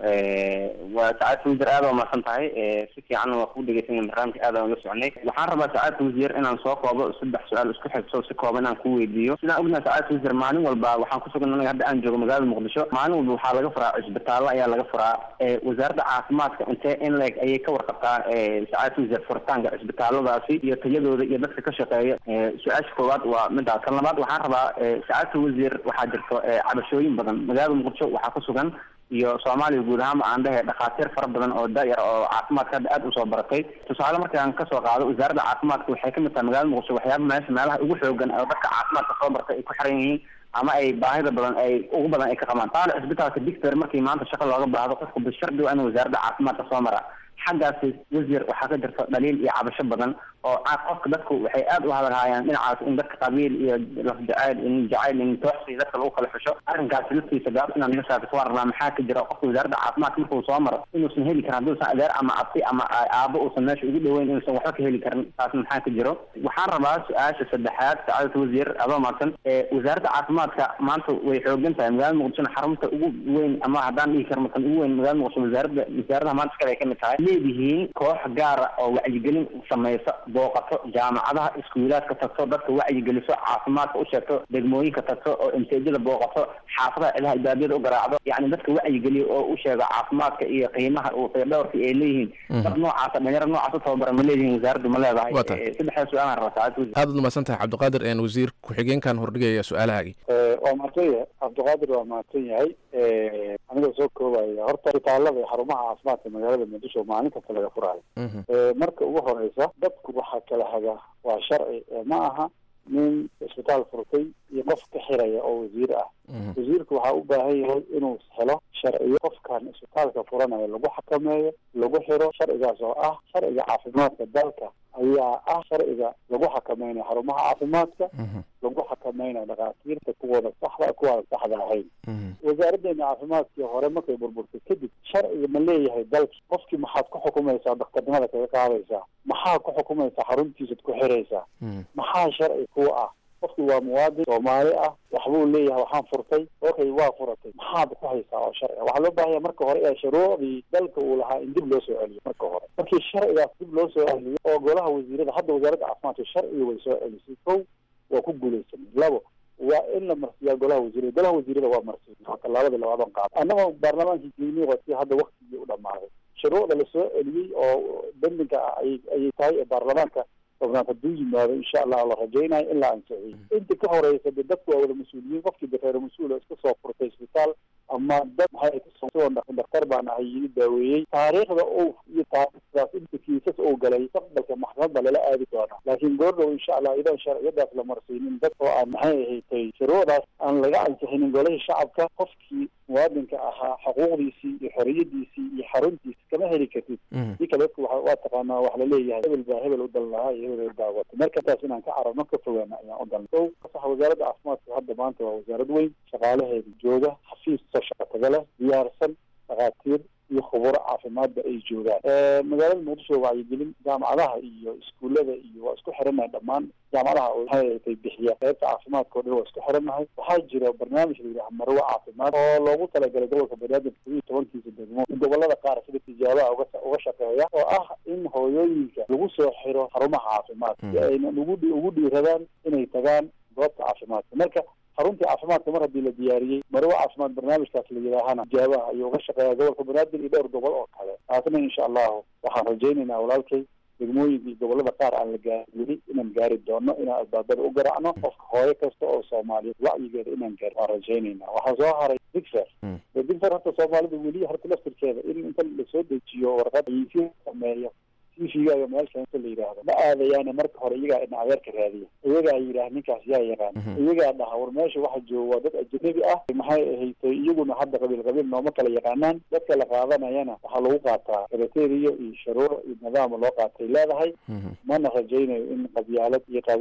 waa sacaadka wasiir aad waa mahadsan tahay si fiican waa ku dhegeysanaya barnaamijka aad aan la soconay waxaan rabaa sacaadka wasiir inaan soo koobo saddex su-aal isku xigso si kooban inaan ku weydiiyo sidaan ognahay sacaadka wasiir maalin walba waxaan kusugan anaga hadda aan joogo magaalada muqdisho maalin walba waxaa laga furaa cisbitaallo ayaa laga furaa wasaaradda caafimaadka intee in leeg ayay ka warqabtaa sacaadka wasiir furitaanka cisbitaalladaasi iyo tayadooda iyo dadka ka shaqeeya su-aasha koowaad waa midaas tan labaad waxaan rabaa sacaadka wasiir waxaa jirto cabashooyin badan magaalada muqdisho waxaa ku sugan iyo soomaaliya guud ahaanba aan dhehe dhakhaatiir fara badan oo da-yar oo caafimaadka hadda aada usoo baratay tusaale markaan kasoo qaado wasaaradda caafimaadka waxay kamid tahay magaalada muqdisho waxyaaba meesha meelaha ugu xoogan oo dadka caafimaadka soo bartay ay ku xiran yihiin ama ay baahida badan ay ugu badan ay ka qabaan taale cisbitaalka dictor markii maanta shaqa looga baahdo qofku bishardi waa in wasaaradda caafimaadka soo mara xaggaasi wasiir waxaa ka jirta dhaliil iyo cabasho badan oo qofka dadku waxay aada u hadalhaayaan dhinacaas in dadka qabiil iyo lafjacayl in jacayl in tooxsi dadka lagu kala xusho arrinkaasi laftiisa gaab inaan naga saarto waan rabnaa maxaa ka jira qofka wasaaradda caafimaadka markuu soo maro inuusan heli karin hadduusan adeer ama abti ama aabo uusan meesha ugu dhoweyn inuusan waxba ka heli karin taas maxaa ka jiro waxaan rabaa su-aasha saddexaad sacaadata wasiir adoo maadsan wasaaradda caafimaadka maanta way xoogan tahay magaalada muqdishona xarunta ugu weyn ama haddaan dhihi karno kan ugu weyn magaalada muqdisho wasaaradda wasaaradaha maanta iskale ay kamid tahay leedihiin koox gaara oo wacyigelin sameysa booqato jaamacadaha iskuulaadka tagto dadka wacyigeliso caafimaadka u sheegto degmooyinka tagto oo imteejada booqato xaafadaha cidaha ibaabiyada u garaacdo yacni dadka wacyigeliyo oo u sheego caafimaadka iyo qiimaha dhowrka ay leeyihiin dad noocaasa dhalinyaro noocaas u tababara ma leedihiin wasaaraddu ma leedahay saddexdaa su-aalaan rabaa saacad aad ud umahadsan tahay cabdiqaadir een wasiir ku-xigeenkan hordhigaya su-aalahaagii waa mahadsan yahay cabdiqaadir waa mahadsan yahay anigoo soo koobaya horta isbitaalada iyo xarumaha caafimaadka magaalada muqdisho maalin kasta laga furaayo marka ugu horeysa dadku waxaa kala haga waa sharci ma aha nin isbitaal furtay iyo qof ka xiraya oo wasiir ah wasiirku waxaa u baahan yahay inuu helo sharciyo qofkan isbitaalka furanaya lagu xakameeyo lagu xiro sharcigaas oo ah sharciga caafimaadka dalka ayaa ah sharciga lagu xakameynayo xarumaha caafimaadka lagu xakameynayo dhakhaatiirta kuwooda saxda kuwaada saxda ahayn wasaaraddeena caafimaadkii hore markay burburtay kadib sharciga ma leeyahay dalki qofkii maxaad ku xukumaysaa daktarnimada kaga qaadaysaa maxaa ku xukumaysaa xaruntiisad ku xiraysaa maxaa sharci kuwa ah qofki waa muwaadin soomaali ah waxbuu leeyahay waxaan furtay okay waa furatay maxaad ku haysaa oo sharciga waxaa loo baahanya marka hore ee shuruucdii dalka uu lahaa in dib loo soo celiyo marka hore markii sharcigaas dib loo soo celiyo oo golaha wasiirada hadda wasaaradda caafimaadka sharciga way soo celisay kow waa ku guulaysanay labo waa in la marsiiyaa golaha wasiirada golaha wasiirada waa marsiin waa tallaabadii labaadan qaad annagoo baarlamaankii geynii wati hadda waktigii u dhamaaday shuruucda lasoo celiyey oo bendinga ah ayay ayay tahay ee baarlamaanka tobnaad hadduu yimaado insha allah la rajaynayo in la ansixiyey inta ka horeysa de dadku waa wada mas-uuliyiin qofkii dareero mas-uul oo iska soo furtay isbitaal ama dad maxay kasoo daktar baan ahay yii daaweeyey taariikhda uu iyo taariikhdaas inta kiisas uu galay mustaqbalka maxkamadda lala aadi doona laakiin goordhow insha allah idan sharciyadaas la marsiinin dad oo aan maxay ahaydtay shuruucdaas aan laga ansixinin golihii shacabka qofkii muwaadinka ahaa xuquuqdiisii iyo xoriyadiisii iyo xaruntiisi kama heli kartid si kale dadku waa waa taqaanaa wax laleeyahay hebel baa hebel u dal lahaa iyo hebel baa wata marka taas inaan ka carabno ka fogaana ayaan u dalna o sax wasaaradda caafimaadka hadda maanta waa wasaarad weyn shaqaalaheeda jooga xafiis soo shaqa taga leh diyaarsan dhakhaatiir iyo khuburo caafimaadba ay joogaan magaalada muqdisho wacyigelin jaamacadaha iyo iskuullada iyo waa isku xirannahay dhammaan jaamacadaha maxay bixiya qaybta caafimaadka o dhan waa isku xirannahay waxaa jira barnaamij la yidhaha marwo caafimaad oo loogu talagalay gobolka banaadir todob iyo tobankiisa degmo gobolada qaar sida tijaabaha uga uga shaqeeya oo ah in hooyooyinka lagu soo xiro xarumaha caafimaadka si aynan ugu ugu dhiiradaan inay tagaan goobta caafimaadka marka xaruntii caafimaadka mar haddii la diyaariyey marwo caafimaad barnaamijkaas la yidhaahana tijaabaha ayuu uga shaqeeya gobolka banaadir iyo dhowr gobol oo kale taasna insha allahu waxaan rajaynaynaa walaalkay degmooyinka iyo gobolada qaar aan la gaarin weli inaan gaari doono inaan albaabada u garaacno qofka hooyo kasta oo soomaaliyeed wacyigeeda inaan gaari waan rajaynaynaa waxaa soo haray digfer digfer horta soomaalida weli horta laftirkeeda in inta lasoo dejiyo warqad aysi sameeyo tvgaaga meel keento la yidhaahdo ma aadayaane marka hore iyagaa ina adeerka raadiya iyagaa yidhaah ninkaas yaa yaqaan iyagaa dhaha war meesha waxa jooga waa dad ajanabi ah maxay ahaytay iyaguna hadda qabiil qabiil nooma kala yaqaanaan dadka la qaadanayana waxaa lagu qaataa kriteria iyo shuruuc iyo nidaama loo qaatay leedahay mana rajaynayo in qabyaalad iyo qabiil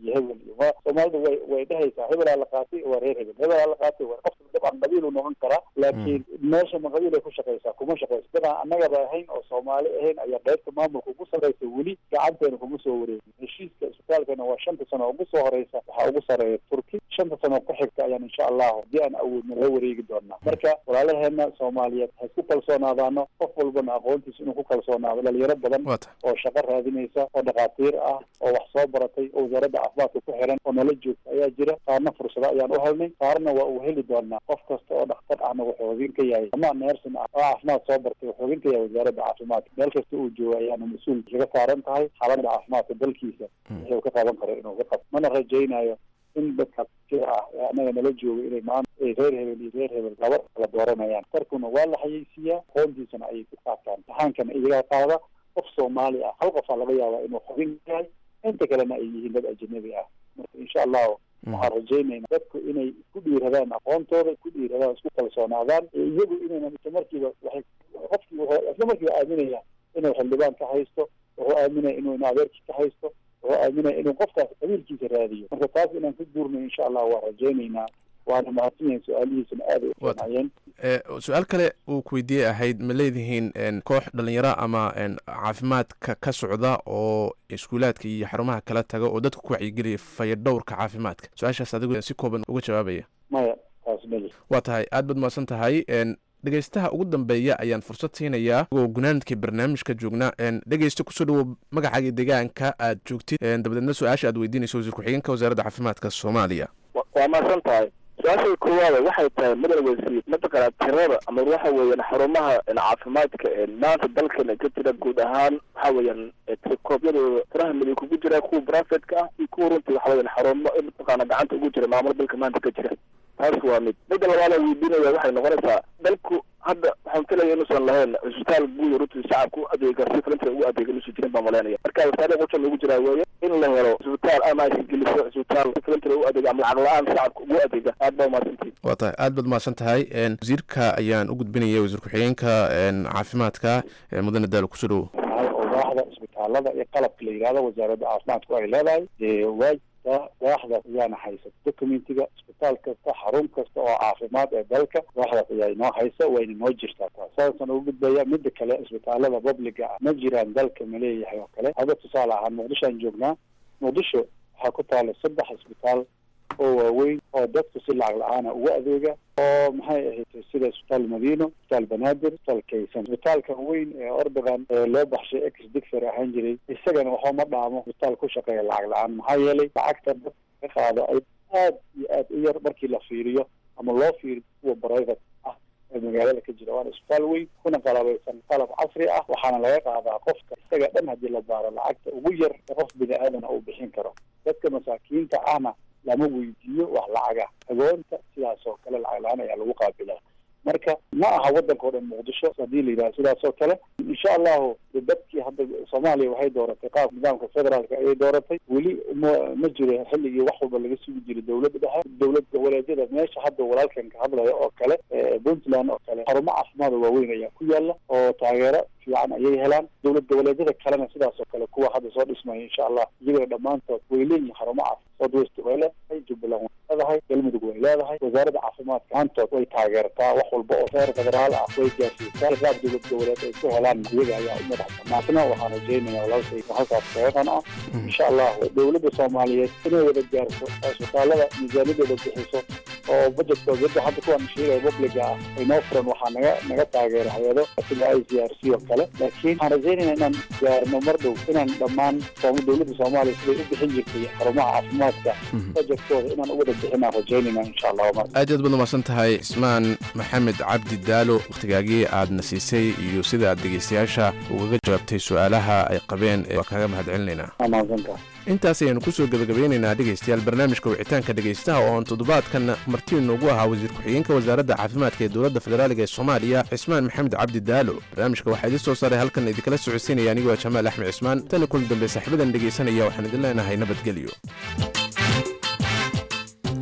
iyo hebel iyo ma soomaalidu way way dhehaysaa hebelaa la qaatay waa reer hebel hebelaa la qaatay waa qofka dabcan qabiil uu noqon karaa laakiin meesha ma qabiil ay ku shaqaysaa kuma shaqayso dabcan annagaba ahayn oo soomaali ahayn ayaa qaybta maamulka ugu sarreysa weli gacanteena kuma soo wareegin heshiiska isbitaalkana waa shanta sano ugu soo horeysa waxaa ugu sarreeya turki shanta sano ku xigta ayaan insha allahu haddii aan awoodno la wareegi doonaa marka walaalaheena soomaaliyeed ha isku kalsoonaadaano qof walbana aqoontiisa inuu ku kalsoonaado dhalinyaro badan oo shaqo raadinaysa oo dhakhaatiir ah oo wax soo baratay oo wasaaradda caafimaadka ku xiran oo nala joogta ayaa jira qaarna fursado ayaan u helnay qaarna waa uu heli doonaa qof kasta oo dhakhtar ahna wuxuu hogin ka yahay ama neersin ah oo caafimaad soo bartay wuxuu hogin ka yahay wasaaradda caafimaadka meel kasta uu joogo ayaana mas-uul kaga saaran tahay xaaladda caafimaadka dalkiisa wuxuu ka qaban karo inuu ka qabto mana rajaynayo in dadka jir ah ee annaga nala jooga inay maanta ay reer hebel iyo reer hebel laba kala dooranayaan tarkuna waa la xayeysiiyaa aqoontiisana ayay ku qaataan saxaankana iyagaa qaada qof soomaali ah hal qofaa laga yaabaa inuu xubin yahay inta kalena ay yihiin dad ajanabi ah marka insha allahu waxaan rajaynayna dadku inay ku dhiiradaan aqoontooda ku dhiiradaan isku kalsoonaadaan iyagu inaynan isla markiiba waxay qofkii wuxuu isla markiiba aaminaya inuu xildhibaan ka haysto wuxuu aaminaya inuu in adeerkii ka haysto wuxuu aaminaya inuu qofkaas qabiilkiisa raadiyo marka taas inaan ku guurno insha allah waan rajaynaynaa waana mahadsan yahin su-aalihiisana aad ay u fiicnaayeen su-aal kale uu ku weydiiyey ahayd ma leedihiin koox dhalinyaro ama caafimaadka ka socda oo iskuulaadka iyo xarumaha kala taga oo dadka ku wacyigeliya fayadhowrka caafimaadka su-aashaas adigu si kooban uga jawaabaya maya taas meli waa tahay aad baad mahadsan tahay dhegeystaha ugu dambeeya ayaan fursad siinayaa oo gunaanadkii barnaamijka joognaa dhegeysta kusoo dhawow magacaaga deegaanka aad joogtid dabadeedna su-aasha aad weydiinayso wasiir ku-xigeenka wasaaradda caafimaadka soomaaliya waa mahadsan tahay su-aasha koowaada waxay tahay mudan wasiir mataqaana tirada ama waxa weeyaan xarumaha caafimaadka maanta dalkana ka jira guud ahaan waxa weeyaan tirikoobyadooda tiraha midig kugu jira kuwa brafetka ah iyo kuwa runtii waxa weeyaan xarumo mataqaana gacanta ugu jira maamul dalka maanta ka jira taas waa mid midda labaad aan weydiinaya waxay noqonaysaa dalku hadda waxaan filaya inuusan lahayn cisbitaal guud runtii shacabka u adeega si filanta ugu adeega inuusan jirin baan malaynaya marka wasaare qujan ugu jiraa weeye in la helo cisbitaal ama aysan geliso cisbitaal si filanta u adeega ama lacag la-aan shacabka ugu adeega aad baa umahadsantihin waa tahay aad baad mahadsan tahay wasiirka ayaan u gudbinaya wasiir ku-xigeenka caafimaadka mudane daalo kusoo dhawow waaxda isbitaalada iyo qalabka la yidhahdo wasaaradda caafimaadku ay leedahay waa waaxdaas ayaana haysa documentiga isbitaal kasta xarun kasta oo caafimaad ee dalka waaxdaas ayaa inoo haysa wayna noo jirtaa taas saasaan ugu gudbaya mida kale isbitaalada publiga ah ma jiraan dalka ma leeyahay oo kale hadda tusaale ahaan muqdishoaan joognaa muqdisho waxaa ku taala saddex isbitaal oo waaweyn oo dadku si lacag la-aana ugu adeega oo maxay ahayd sida isbitaal madiino isbitaal banaadir isbitaal kaysan isbitaalka weyn ee ordogan ee loo baxshay ex dictor ahaan jiray isagana waxba ma dhaamo isbitaal ku shaqeeya lacag la-aan maxaa yeelay lacagta dadka ka qaado ay aad iyo aad u yar markii la fiiriyo ama loo fiiriyo kuwa private ah ee magaalada ka jira waana isbitaal weyn kuna qalabaysan qalab casri ah waxaana laga qaadaa qofka isaga dhan haddii la baaro lacagta ugu yar ee qof bini aadana uu bixin karo dadka masaakiinta ahna lama weydiiyo wax lacaga agoonta sidaas oo kale lacag la-aan ayaa lagu qaabilaa marka ma aha wadanka o dhan muqdisho haddii la yidhaha sidaas oo kale insha allahu dadkii hadda soomaaliya waxay dooratay qaab nidaamka federaalka ayay dooratay weli ma ma jiro xilligii wax walba laga sugi jiray dowladda dhexe dowlad goboleedyada meesha hadda walaalkan ka hadlaya oo kale puntland oo kale xarumo caafimaada waaweyn ayaa ku yaala oo taageero fiican ayay helaan dowlad goboleedyada kalena sidaas oo kale kuwa hadda soo dhismaya insha allah iyagoo dhammaantood way leeyihin xarumo caafimaad southwest way leedahay jubbaland way leedahay galmudug way leedahay wasaaradda caafimaadka maantood way taageertaa wax walba oo heer federaal ah way gaarsiisaa qaab dowlad goboleed ay ku helaan iyaga ayaa u madax banaatna waxaan rajaynaya walaalkay halkaas kaeqan ah insha allah dowladda soomaaliyeed inay wada gaarto isbitaalada miisaaniyadooda bixiso oo budgetkooda hadda hadda kuwaan sheegaya publiga ah ay noo furan waxaa naga naga taageera hay-ado sida i c r c oo kale laakiin waxaan rajaynayna inaan gaarno mar dhow inaan dhammaan dowladda soomaaliya siday u bixin jirtay xarumaha caafimaadka budgetkooda inaan u wada bixinaan rajaynayna insha allah mar aad aad baad umahadsan tahay ismaan maxamed cabdi daalo wakhtigaagii aadna siisay iyo sida aad dhegeystayaasha ugaga jawaabtay su-aalaha ay qabeen waa kaaga mahad celinaynaa mahadsantaha intaas ayaynu kusoo gebagabeynaynaa dhegaystayaal barnaamijka wicitaanka dhegaystaha oo aan toddobaadkan marti noogu ahaa wasiir ku-xigeenka wasaaradda caafimaadka ee dowladda federaaliga ee soomaaliya cismaan maxamed cabdi daalo barnaamijka waxaa idin soo saaray halkan idinkala socodsiinaya anigoo jamaal axmed cismaan tani kula dambe saaxiibadan dhegaysanaya waxaan idin leenahay nabadgelyo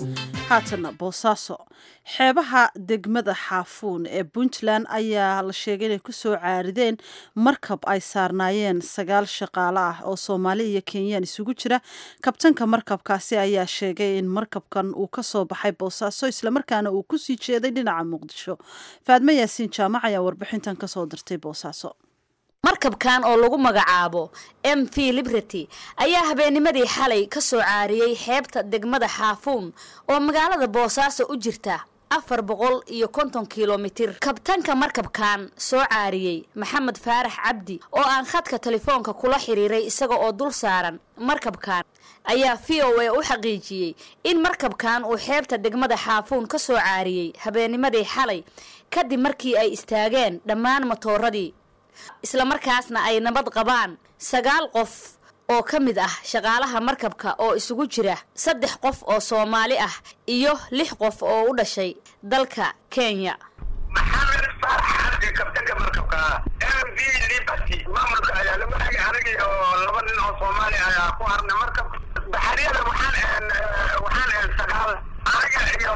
haatana boosaaso xeebaha degmada xaafuun ee puntland ayaa la sheegay inay kusoo caarideen markab ay saarnaayeen sagaal shaqaale ah oo soomaali iyo kenyaan isugu jira kabtanka markabkaasi ayaa sheegay in markabkan uu kasoo baxay boosaaso islamarkaana uu kusii jeeday dhinaca muqdisho faadme yaasiin jaamac ayaa warbixintan kasoo dirtay boosaaso markabkan oo lagu magacaabo m v liberty ayaa habeennimadii xalay ka soo caariyey xeebta degmada xaafuun oo magaalada boosaaso u jirta afar boqol iyo konton kilomitir kabtanka markabkan soo caariyey maxamed faarax cabdi oo aan khadka telefoonka kula xiriiray isaga oo dul saaran markabkan ayaa v o a u xaqiijiyey in markabkan uu xeebta degmada xaafuun ka soo caariyey habeennimadii xalay kadib markii ay istaageen dhammaan matooradii islamarkaasna ay nabad qabaan sagaal qof oo ka mid ah shaqaalaha markabka oo isugu jira saddex qof oo soomaali ah iyo lix qof oo u dhashay dalka kenya maxamed faarax cabdi kabtanka markabka m v liberty maamulka ayaa lagu hagay anigii oo laba nin oo soomaali ayaa ku harnay markab baxariyada waxaan waxaan sagaal aniga iyo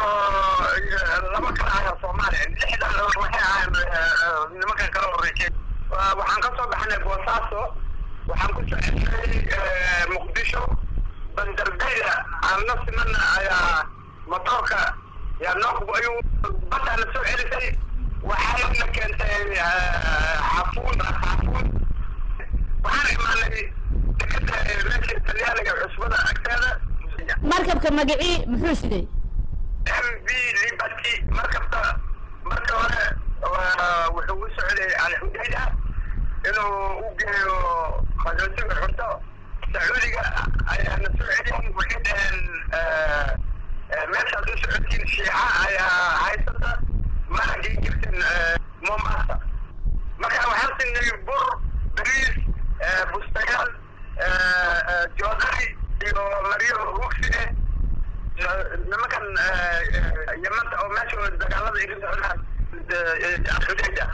laba kale ayaa soomaali lixdan waxay ahayn nimankan kala horeysay waxaan ka soo baxnay boosaaso waxaan ku soconay muqdisho bandardayda aan la simana ayaa motoorka yaa noo ayuu baddaa na soo celisay waxayna keentay xafuun xafuun waxaan imaanay dekada meesha talyaaniga cusbada agteeda markabka magacii muxuu siday m v liberty markabta marka hore wuxuu u socday alxudayda inuu u geeyo qaxootiga xurto sacuudiga ayaana soo celin waxay dhaheen meeshaad u socotiin shiica ayaa haysata mana geen jirtin mombasa marka waxaan siinay bur bariis bustayaal joodari iyo maryo rugsi eh nimankan yamanta oo meesha dagaalada iga socdaan xudayda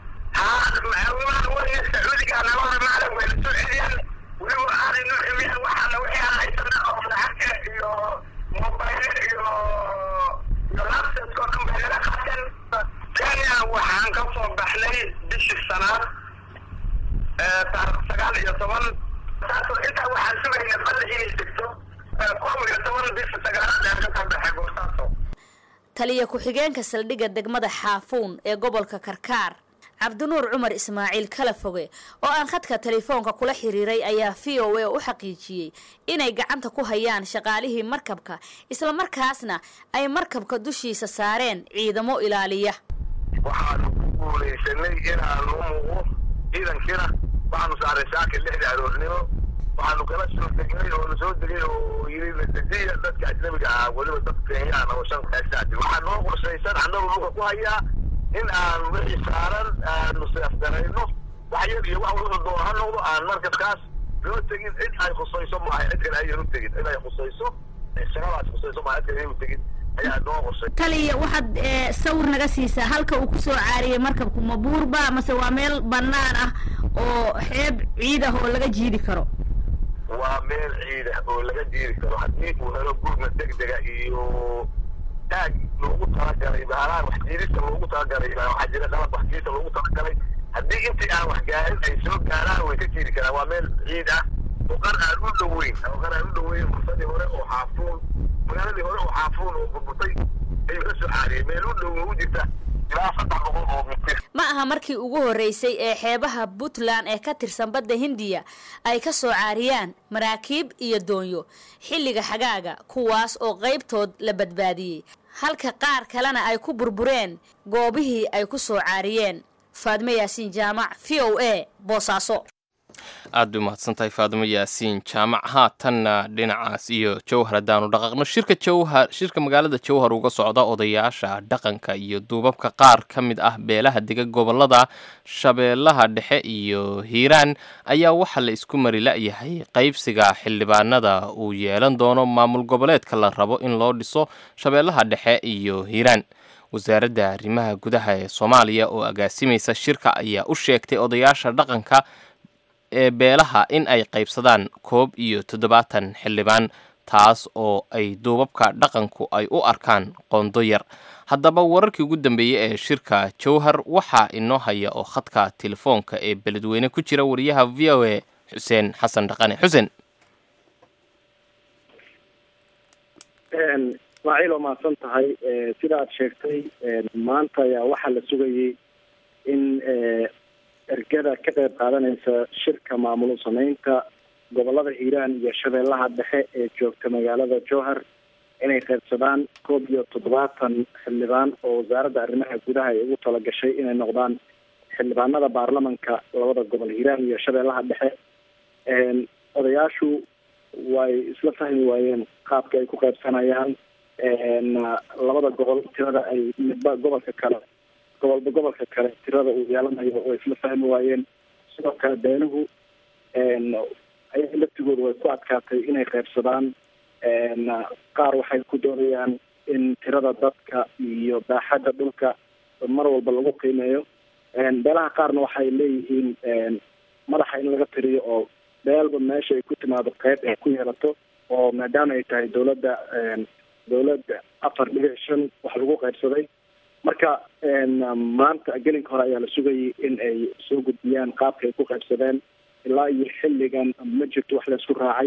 sacuudiga nabada maclan wayna soo celiyaan weliba aanay noo ximiyaan waxaana wixii aan haysana oo lacagta iyo mobayle iyo iyo laptopka oo dhan bay naga qaateen kenya waxaan ka soo baxnay bishii sanaad taarikh sagaal iyo toban taasoo intaa waxaan sugayna balla inay degto kow iyo toban bisha sagaalaad aan ka soo baxay boosaaso taliya ku-xigeenka saldhigga degmada xaafuun ee gobolka karkaar cabdinuur cumar ismaaciil kala foge oo aan khadka telefoonka kula xiriiray ayaa v o a u xaqiijiyey inay gacanta ku hayaan shaqaalihii markabka islamarkaasna ay markabka dushiisa saareen ciidamo ilaaliya waxaanu ku guulaysanay inaanu muuqo ciidankiina waxaanu saaray saaka lixda aroornimo waxaanu kala soo degnay oo na soo degay oo yiri natiijiya dadka ajnabiga ah weliba dad kenyaan oo shan kaasaaji waxaa noo qorshaysan annagu luga ku hayaa in aan wixii saaran aanu seefgarayno wax yar iyo wax wuxuu doon ha noqdo aan markabkaas loo tegin cid ay khusayso maaha cid kale ayan u tegin cid ay khusayso shaqadaas khusayso maaha cid kale ayan u tegin ayaa noo qorshay taliya waxaad sawir naga siisaa halka uu kusoo caariyey markabku ma buurba mase waa meel bannaan ah oo xeeb ciid ah oo laga jiidi karo waa meel ciid ah oo laga jiidi karo haddii uu helo gurma degdega iyo taag loogu talagalay bahalaan wax jiidista loogu talagalay waxaa jira qalab wax jiidista loogu talagalay haddii intii aan wax gaarin ay soo gaaraan way ka jiidi karaan waa meel ciid ah oo qan aan u dhoweyn oo qan aan u dhoweyn fursadii hore oo xaafuun magaaladii hore oo xaafuun oo burburtay ayuu ka soo caariyey meel u dhow u jirta ilaa saddex boqol oo mitir ma aha markii ugu horreysay ee xeebaha puntland ee ka tirsan badda hindiya ay ka soo caariyaan maraakiib iyo doonyo xilliga xagaaga kuwaas oo qaybtood la badbaadiyey halka qaar kalena ay ku burbureen goobihii ay ku soo caariyeen faadmo yaasiin jaamac v o a boosaaso aad bay umahadsantahay faadimo yaasiin jaamac haatanna dhinacaas iyo jowhar haddaanu dhaqaaqno shirka jowhar shirka magaalada jowhar uga socda odayaasha dhaqanka iyo duubabka qaar ka mid ah beelaha dega gobolada shabeellaha dhexe iyo hiiraan ayaa waxaa la isku mari la-yahay qaybsiga xildhibaanada uu yeelan doono maamul goboleedka la rabo in loo dhiso shabeellaha dhexe iyo hiiraan wasaaradda arrimaha gudaha ee soomaaliya oo agaasimaysa shirka ayaa u sheegtay odayaasha dhaqanka ee beelaha in ay qaybsadaan koob iyo toddobaatan xildhibaan taas oo ay duubabka dhaqanku ay u arkaan qondo yar haddaba wararkii ugu dambeeyey ee shirka jowhar waxaa inoo haya oo khadka telefoonka ee beledweyne ku jira wariyaha v o a xuseen xasan dhaqane xuseen ismaaciil oo mahadsan tahay sida aad sheegtay maanta ayaa waxaa la sugayey in ergada ka qayb qaadanaysa shirka maamul sameynta gobolada hiiraan iyo shabeellaha dhexe ee joogta magaalada jowhar inay qaybsadaan koob iyo toddobaatan xildhibaan oo wasaaradda arrimaha gudaha ay ugu talagashay inay noqdaan xildhibaanada baarlamanka labada gobol hiiraan iyo shabeellaha dhexe odayaashu way isla fahmi waayeen qaabka ay ku qaybsanayaan labada gobol tirada ay midba gobolka kale gobolba gobolka kale tirada uu yeelanayo way isla fahmi waayeen sidoo kale beenuhu ayaga laftigooda way ku adkaatay inay qaybsadaan qaar waxay ku doonayaan in tirada dadka iyo baaxadda dhulka mar walba lagu qiimeeyo beelaha qaarna waxay leeyihiin madaxa in laga tiriyo oo beelba meesha ay ku timaado qeyb ay ku yeelato oo maadaama ay tahay dawladda dawladda afar dhibic shan wax lagu qaybsaday marka maanta gelinka hore ayaa la sugayay in ay soo gudbiyaan qaabka ay ku qaybsadeen ilaa iyo xilligan ma jirto wax laysku raacay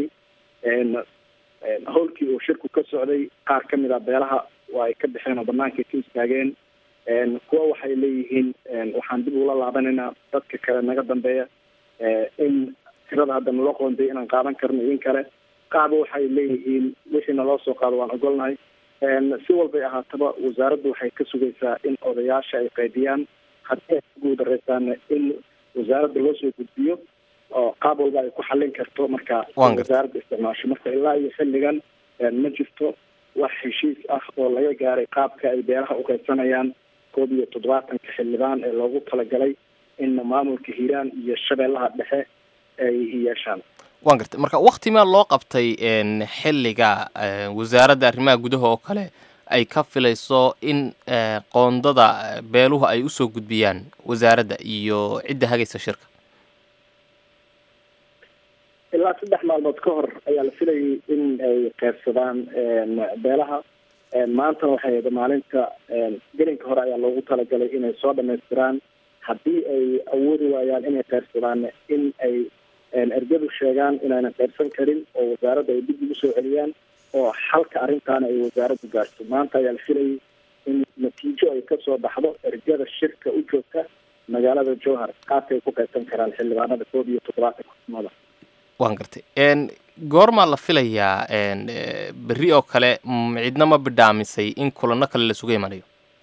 howlkii uu shirku ka socday qaar ka mid a beelaha waa ay ka baxeen oo banaanka ka istaageen kuwa waxay leeyihiin waxaan dib ugula laabanaynaa dadka kale naga dambeeya in tirada hadda naloo qoonday inaan qaadan karno in kale qaaba waxay leeyihiin wixii naloo soo qaado waan ogolnahay si walbay ahaataba wasaaraddu waxay ka sugaysaa in odayaasha ay qaydiyaan haddii ay ku guudareysaana in wasaaradda loo soo gudbiyo oo qaab walba ay ku xallin karto marka wasaaradda isticmaasho marka ilaa iyo xilligan ma jirto wax heshiis ah oo laga gaaray qaabka ay beeraha u qaybsanayaan koob iyo toddobaatanka xildhibaan ee loogu talagalay in maamulka hiiraan iyo shabeellaha dhexe ay yeeshaan waan gartay marka wakti maa loo qabtay xilliga wasaaradda arrimaha gudaha oo kale ay ka filayso in qoondada beeluhu ay usoo gudbiyaan wasaaradda iyo cidda hagaysa shirka ilaa saddex maalmood ka hor ayaa la filayay in ay qaybsadaan beelaha maantana waxay ahayd maalinta gelinka hore ayaa loogu talagalay inay soo dhamaystiraan haddii ay awoodi waayaan inay qaybsadaan in ay ergadu sheegaan inaynan qaybsan karin oo wasaaradda ay dib ugu soo celiyaan oo xalka arrintaana ay wasaaraddu gaarto maanta ayaa la filayay in natiijo ay kasoo baxdo ergada shirka u joogta magaalada jowhar qaabka ay ku qaybsan karaan xildhibaanada koob iyo toddobaatanka xubnooda waan gartay goormaa la filayaa berri oo kale cidna ma bidhaamisay in kulano kale lasuga imanayo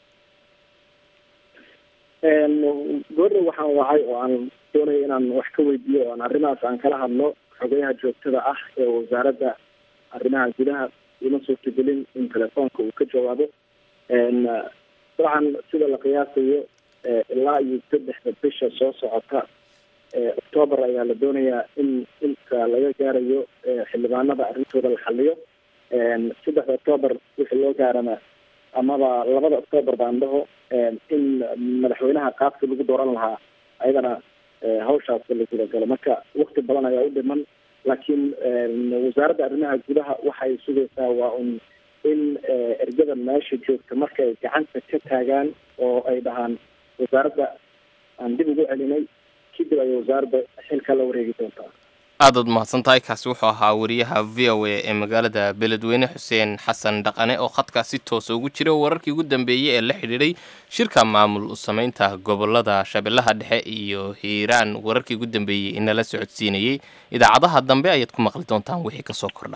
goorna waxaan wacay oo aan doonaya inaan wax ka weydiiyo oo aan arrimahaas aan kala hadlo xogayaha joogtada ah ee wasaaradda arrimaha gudaha ima suurtagelin in telefoonka uu ka jawaabo dabcan sida la qiyaasayo ilaa iyo saddexda bisha soo socota octoobar ayaa la doonayaa in inta laga gaarayo xildhibaanada arrintooda la xaliyo saddexda octoobar wixii loo gaarana amaba labada octoobar baan dhaho in madaxweynaha qaabkii lagu dooran lahaa ayadana hawshaas la gudagalo marka wakti badan ayaa u dhiman laakiin wasaaradda arrimaha gudaha waxay sugaysaa waa un in ergada meesha joogta marka ay gacanta ka taagaan oo ay dhahaan wasaaradda aan dib ugu celinay kadib ayay wasaaradda xilka la wareegi doontaa aadaad mahadsan tahay kaasi wuxuu ahaa wariyaha v o a ee magaalada beledweyne xuseen xasan dhaqane oo khadkaa si toosa ugu jira wararkii ugu dambeeyey ee la xidhiidhay shirka maamul samaynta gobolada shabeellaha dhexe iyo hiiraan wararkii ugu dambeeyey inala socodsiinayey idaacadaha dambe ayaad ku maqli doontaan wixii kasoo kordha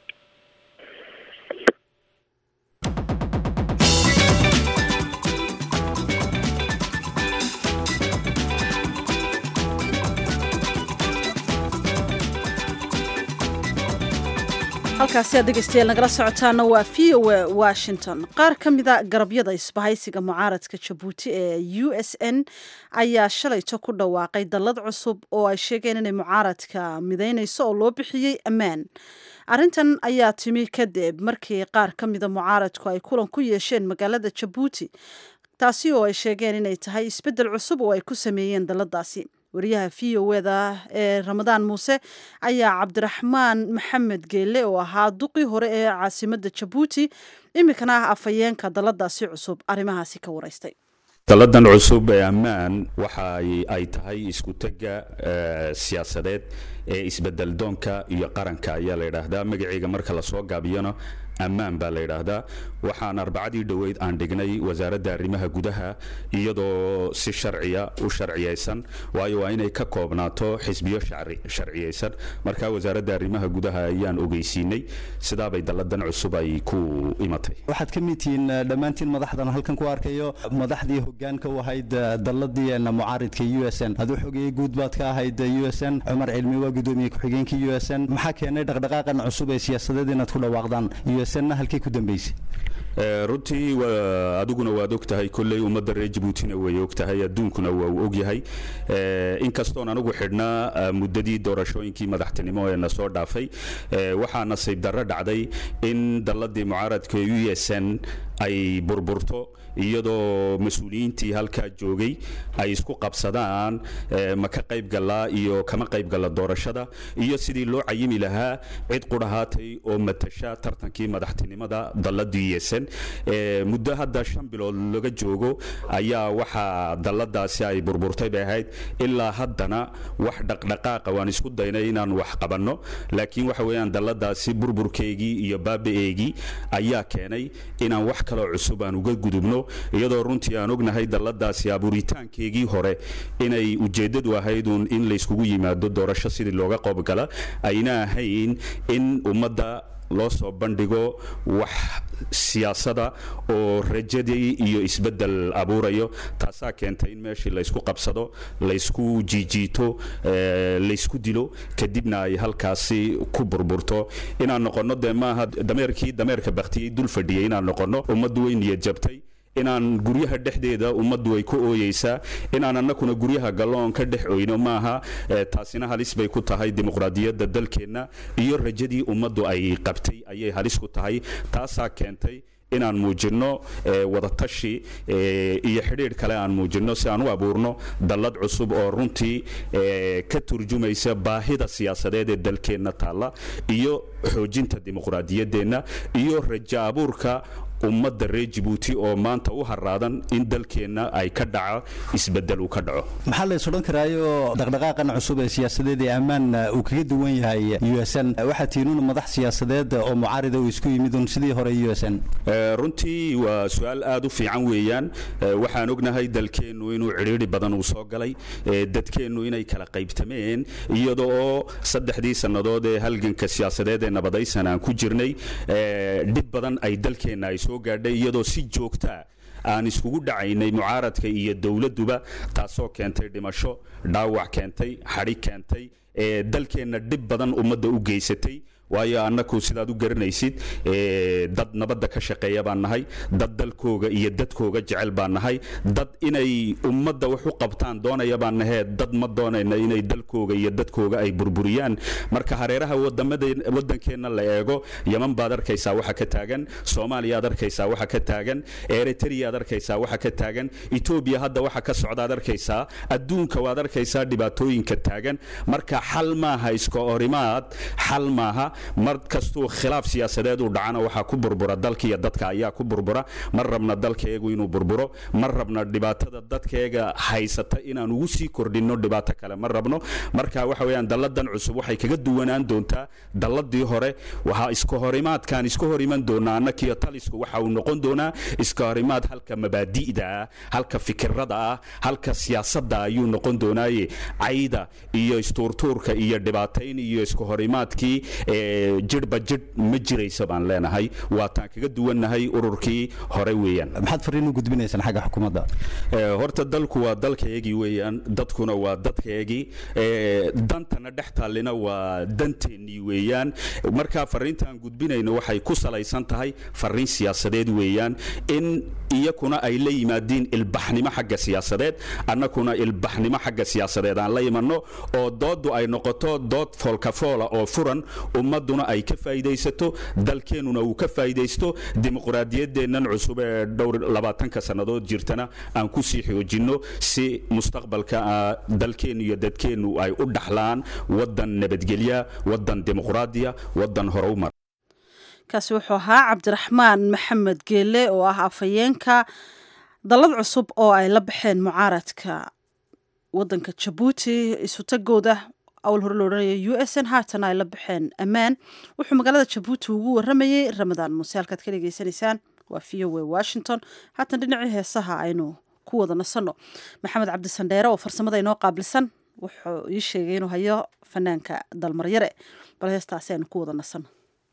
halkaasi aad dhegeystayaal nagala socotaana waa v o a washington qaar ka mida garabyada isbahaysiga mucaaradka jabuuti ee u s n ayaa shalayto ku dhawaaqay dallad cusub oo ay sheegeen inay mucaaradka midaynayso oo loo bixiyey ammaan arrintan ayaa timi kadib markii qaar ka mida mucaaradku ay kulan ku yeesheen magaalada jabuuti taasi oo ay sheegeen inay tahay isbeddel cusub oo ay ku sameeyeen dalladaasi wariyaha v o eda ee ramadaan muuse ayaa cabdiraxmaan maxamed geelle oo ahaa duqii hore ee caasimadda jabuuti iminkana ah afhayeenka daladaasi cusub arrimahaasi ka waraystay dalladan cusub ee ammaan waxa ay tahay isku tegga siyaasadeed ee isbedeldoonka iyo qaranka ayaa la yidhaahdaa magaceega marka lasoo gaabiyona ammaan baa la yidhaahdaa waxaan arbacadii dhoweyd aan dhignay wasaaradda arrimaha gudaha iyadoo si sharciya u sharciyaysan waayo waa inay ka koobnaato xisbiyo sharciyaysan marka wasaaradda arrimaha gudaha ayaan ogeysiinay sidaabay dalladan cusub ay ku imatay waxaad ka mid tihiin dhammaantiin madaxdan halkan ku arkayo madaxdii hogaanka u ahayd dalladii mucaaridka u s n aduu xogeeyey guud baad ka ahayd u s n cumar cilmi waa gudoomiye ku-xigeenka u s n maxaa keenay dhaqdhaqaaqan cusub ee siyaasadeed inaad ku dhawaaqdaan u s n halkay ku dambeysay runtii adiguna waad og tahay kolley ummadda reer jabuutina way og tahay adduunkuna waa uu og yahay inkastoon anigu xidhnaa muddadii doorashooyinkii madaxtinimo ee na soo dhaafay waxaa nasiib darro dhacday in dalladii mucaaradka u s n ay burburto iyadoo mas-uuliyiintii halkaa joogay ay isku qabsadaan ma ka qayb gallaa iyo kama qayb galla doorashada iyo sidii loo cayimi lahaa cid qudhahaatay oo matasha tartankii madaxtinimada dalladii yesan muddo hadda shan bilood laga joogo ayaa waxaa dalladaasi ay burburtay bay ahayd ilaa haddana wax dhaqdhaqaaqa waan isku daynay inaan wax qabanno laakiin waxa weeyaan dalladaasi burburkeygii iyo baaba-eegii ayaa keenay inaan wax kaloo cusub aan uga gudubno iyadoo runtii aan ognahay dalladaasi abuuritaankeegii hore inay ujeeddadu ahaydun in layskugu yimaado doorasho sidii looga qoobgala ayna ahayn in ummadda loo soo bandhigo wax siyaasada oo rajadii iyo isbeddel abuurayo taasaa keentay in meeshii laysku qabsado laysku jiijiito laysku dilo kadibna ay halkaasi ku burburto inaan noqonno dee maaha dameerkii dameerka baktiyey dul fadhiyay inaan noqonno ummaddu way niyad jabtay inaan guryaha dhexdeeda ummaddu ay ku ooyeysaa inaan annakuna guryaha galloon ka dhex oyno maaha taasina halis bay ku tahay dimuqraadiyadda dalkeenna iyo rajadii ummaddu ay qabtay ayay halis ku tahay taasaa keentay inaan muujinno wadatashi iyo xidhiidh kale aan muujinno si aan u abuurno dallad cusub oo runtii ka turjumaysa baahida siyaasadeed ee dalkeenna taalla iyo xoojinta dimuqraadiyaddeenna iyo rajo abuurka ummadda reer jabuuti oo maanta u haraadan in dalkeenna ay ka dhaco isbedel uu ka dhaco maxaa lays odhan karaayo dhaqdhaqaaqan cusub ee siyaasadeed ee ammaan uu kaga duwan yahay u s n waxaa tiinuun madax siyaasadeed oo mucaarida uu isku yimid un sidii hore u s n runtii waa su-aal aad u fiican weeyaan waxaan ognahay dalkeennu inuu cidhiidhi badan uu soo galay dadkeennu inay kala qaybtameen iyada oo saddexdii sannadood ee halganka siyaasadeed ee nabadaysan aan ku jirnay dhib badan ay dalkeenna ay soo gaadhay iyadoo si joogtaa aan iskugu dhacaynay mucaaradka iyo dowladduba taasoo keentay dhimasho dhaawac keentay xadhi keentay ee dalkeenna dhib badan ummadda u geysatay waayo annaku sidaad u garanaysid dad nabadda ka shaqeeya baan nahay dad dalkooga iyo dadkooga jecel baan nahay dad inay ummadda wax u qabtaan doonaya baan nahee dad ma doonayna inay dalkooga iyo dadkooga ay burburiyaan marka hareeraha wadankeenna la eego yaman baad arkaysaa waxa ka taagan soomaaliyaad arkaysaa waxa ka taagan eritreaad arkaysaa waxa ka taagan etoobiya hadda waxa ka socdaad arkaysaa adduunka waad arkaysaa dhibaatooyinka taagan marka xal maaha iska orimaad xal maaha mar kastuu khilaaf siyaasadeed uu dhacana waxaa ku burbura dalka iyo dadka ayaa ku burbura mar rabna dalkaeegu inuu burburo mar rabna dhibaatada dadkaeega haysata inaan ugu sii kordhinno dhibaato kale ma rabno marka waxa weyaan dalladan cusub waxay kaga duwanaan doontaa dalladii hore waxaa iska horimaadkaan iska hor iman doonaa annakiyo talisku waxa uu noqon doonaa iska horimaad halka mabaadi'da ah halka fikirada ah halka siyaasadda ayuu noqon doonaaye cayda iyo istuurtuurka iyo dhibaatayn iyo iska horimaadkii jidhba jidh ma jiraysa baan leenahay waataan kaga duwannahay ururkii hore weeyaan maxaad fariin u gudbinaysaan xagga xukuumadda horta dalku waa dalkaygii weeyaan dadkuna waa dadkaygii dantana dhex taallina waa danteennii weeyaan markaa fariintaan gudbinayno waxay ku salaysan tahay fariin siyaasadeed weeyaan in iyakuna ay la yimaadiin ilbaxnimo xagga siyaasadeed annakuna ilbaxnimo xagga siyaasadeed aan la imanno oo dooddu ay noqoto dood foolkafoola oo furan ummadda ummaduna ay ka faa'iidaysato dalkeennuna uu ka faa'iidaysto dimuqraadiyaddeennan cusub ee dhowr labaatanka sannadood jirtana aan ku sii xoojinno si mustaqbalka ah, dalkeennu iyo dadkeennu ay u dhaxlaan waddan nabadgelya waddan dimuqraadiya waddan horumar kaasi wuxuu ahaa cabdiraxmaan maxamed geele oo ah afhayeenka dallad cusub oo ay la baxeen mucaaradka wadanka jabuuti isutagooda awl hore lo odhanaya u s n haatana ay la baxeen ammaan wuxuu magaalada jabuuti ugu waramayey ramadaan muuse halkaad ka dhegeysanaysaan waa v o a washington haatan dhinacii heesaha aynu ku wada nasanno maxamed cabdisandheere oo farsamada inoo qaabilsan wuxuu ii sheegay inuu hayo fanaanka dalmaryare bal heestaasi aynu ku wada nasanno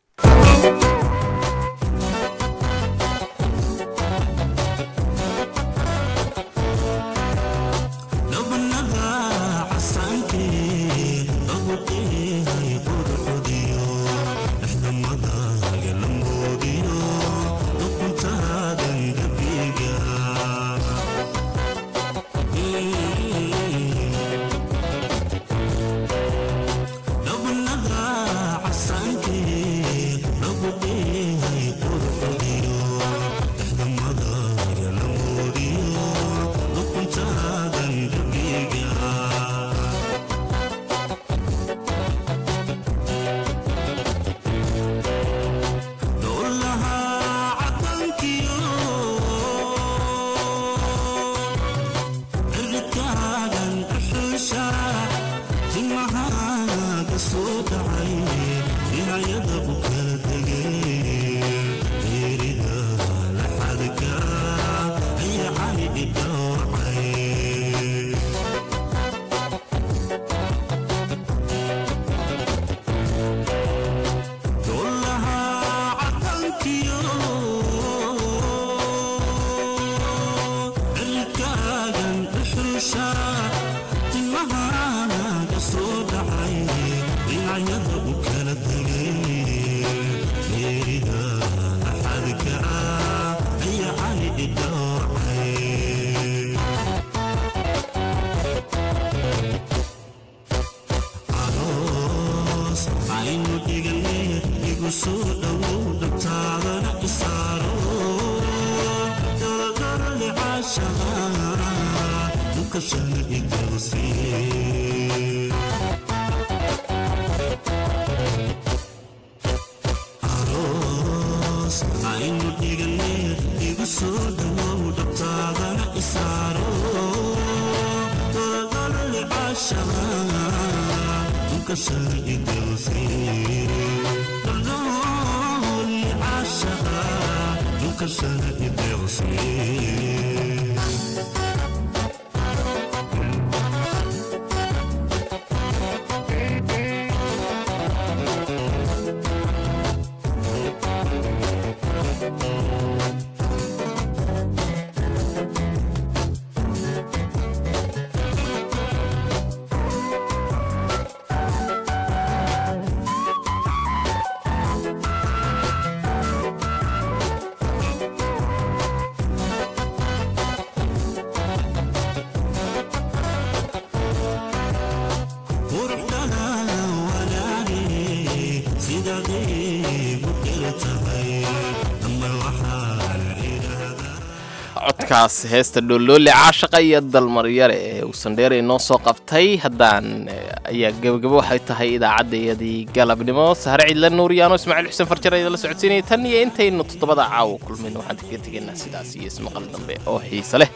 codkaas heesta dhooloole caashaqa iyo dalmaryare ee uu sandheere inoo soo qabtay haddaan ayaa gebagabo waxay tahay idaacaddayadii galabnimo sahre cidla nuuriyaano ismaaciil xuseen farjar ayada la socodsiinaya tan iyo intaynu toddobada caawa kulmayno waxaan kaga tegaynaa sidaas iyo ismaqal dambe oo xiise leh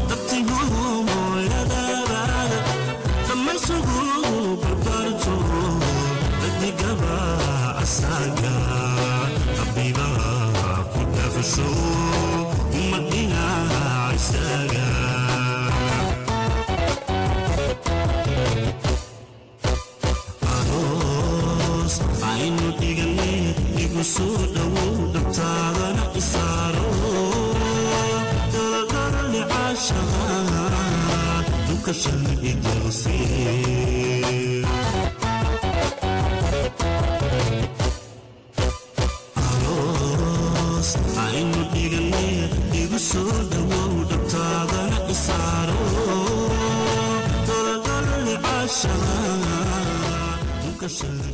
Thank you. Cause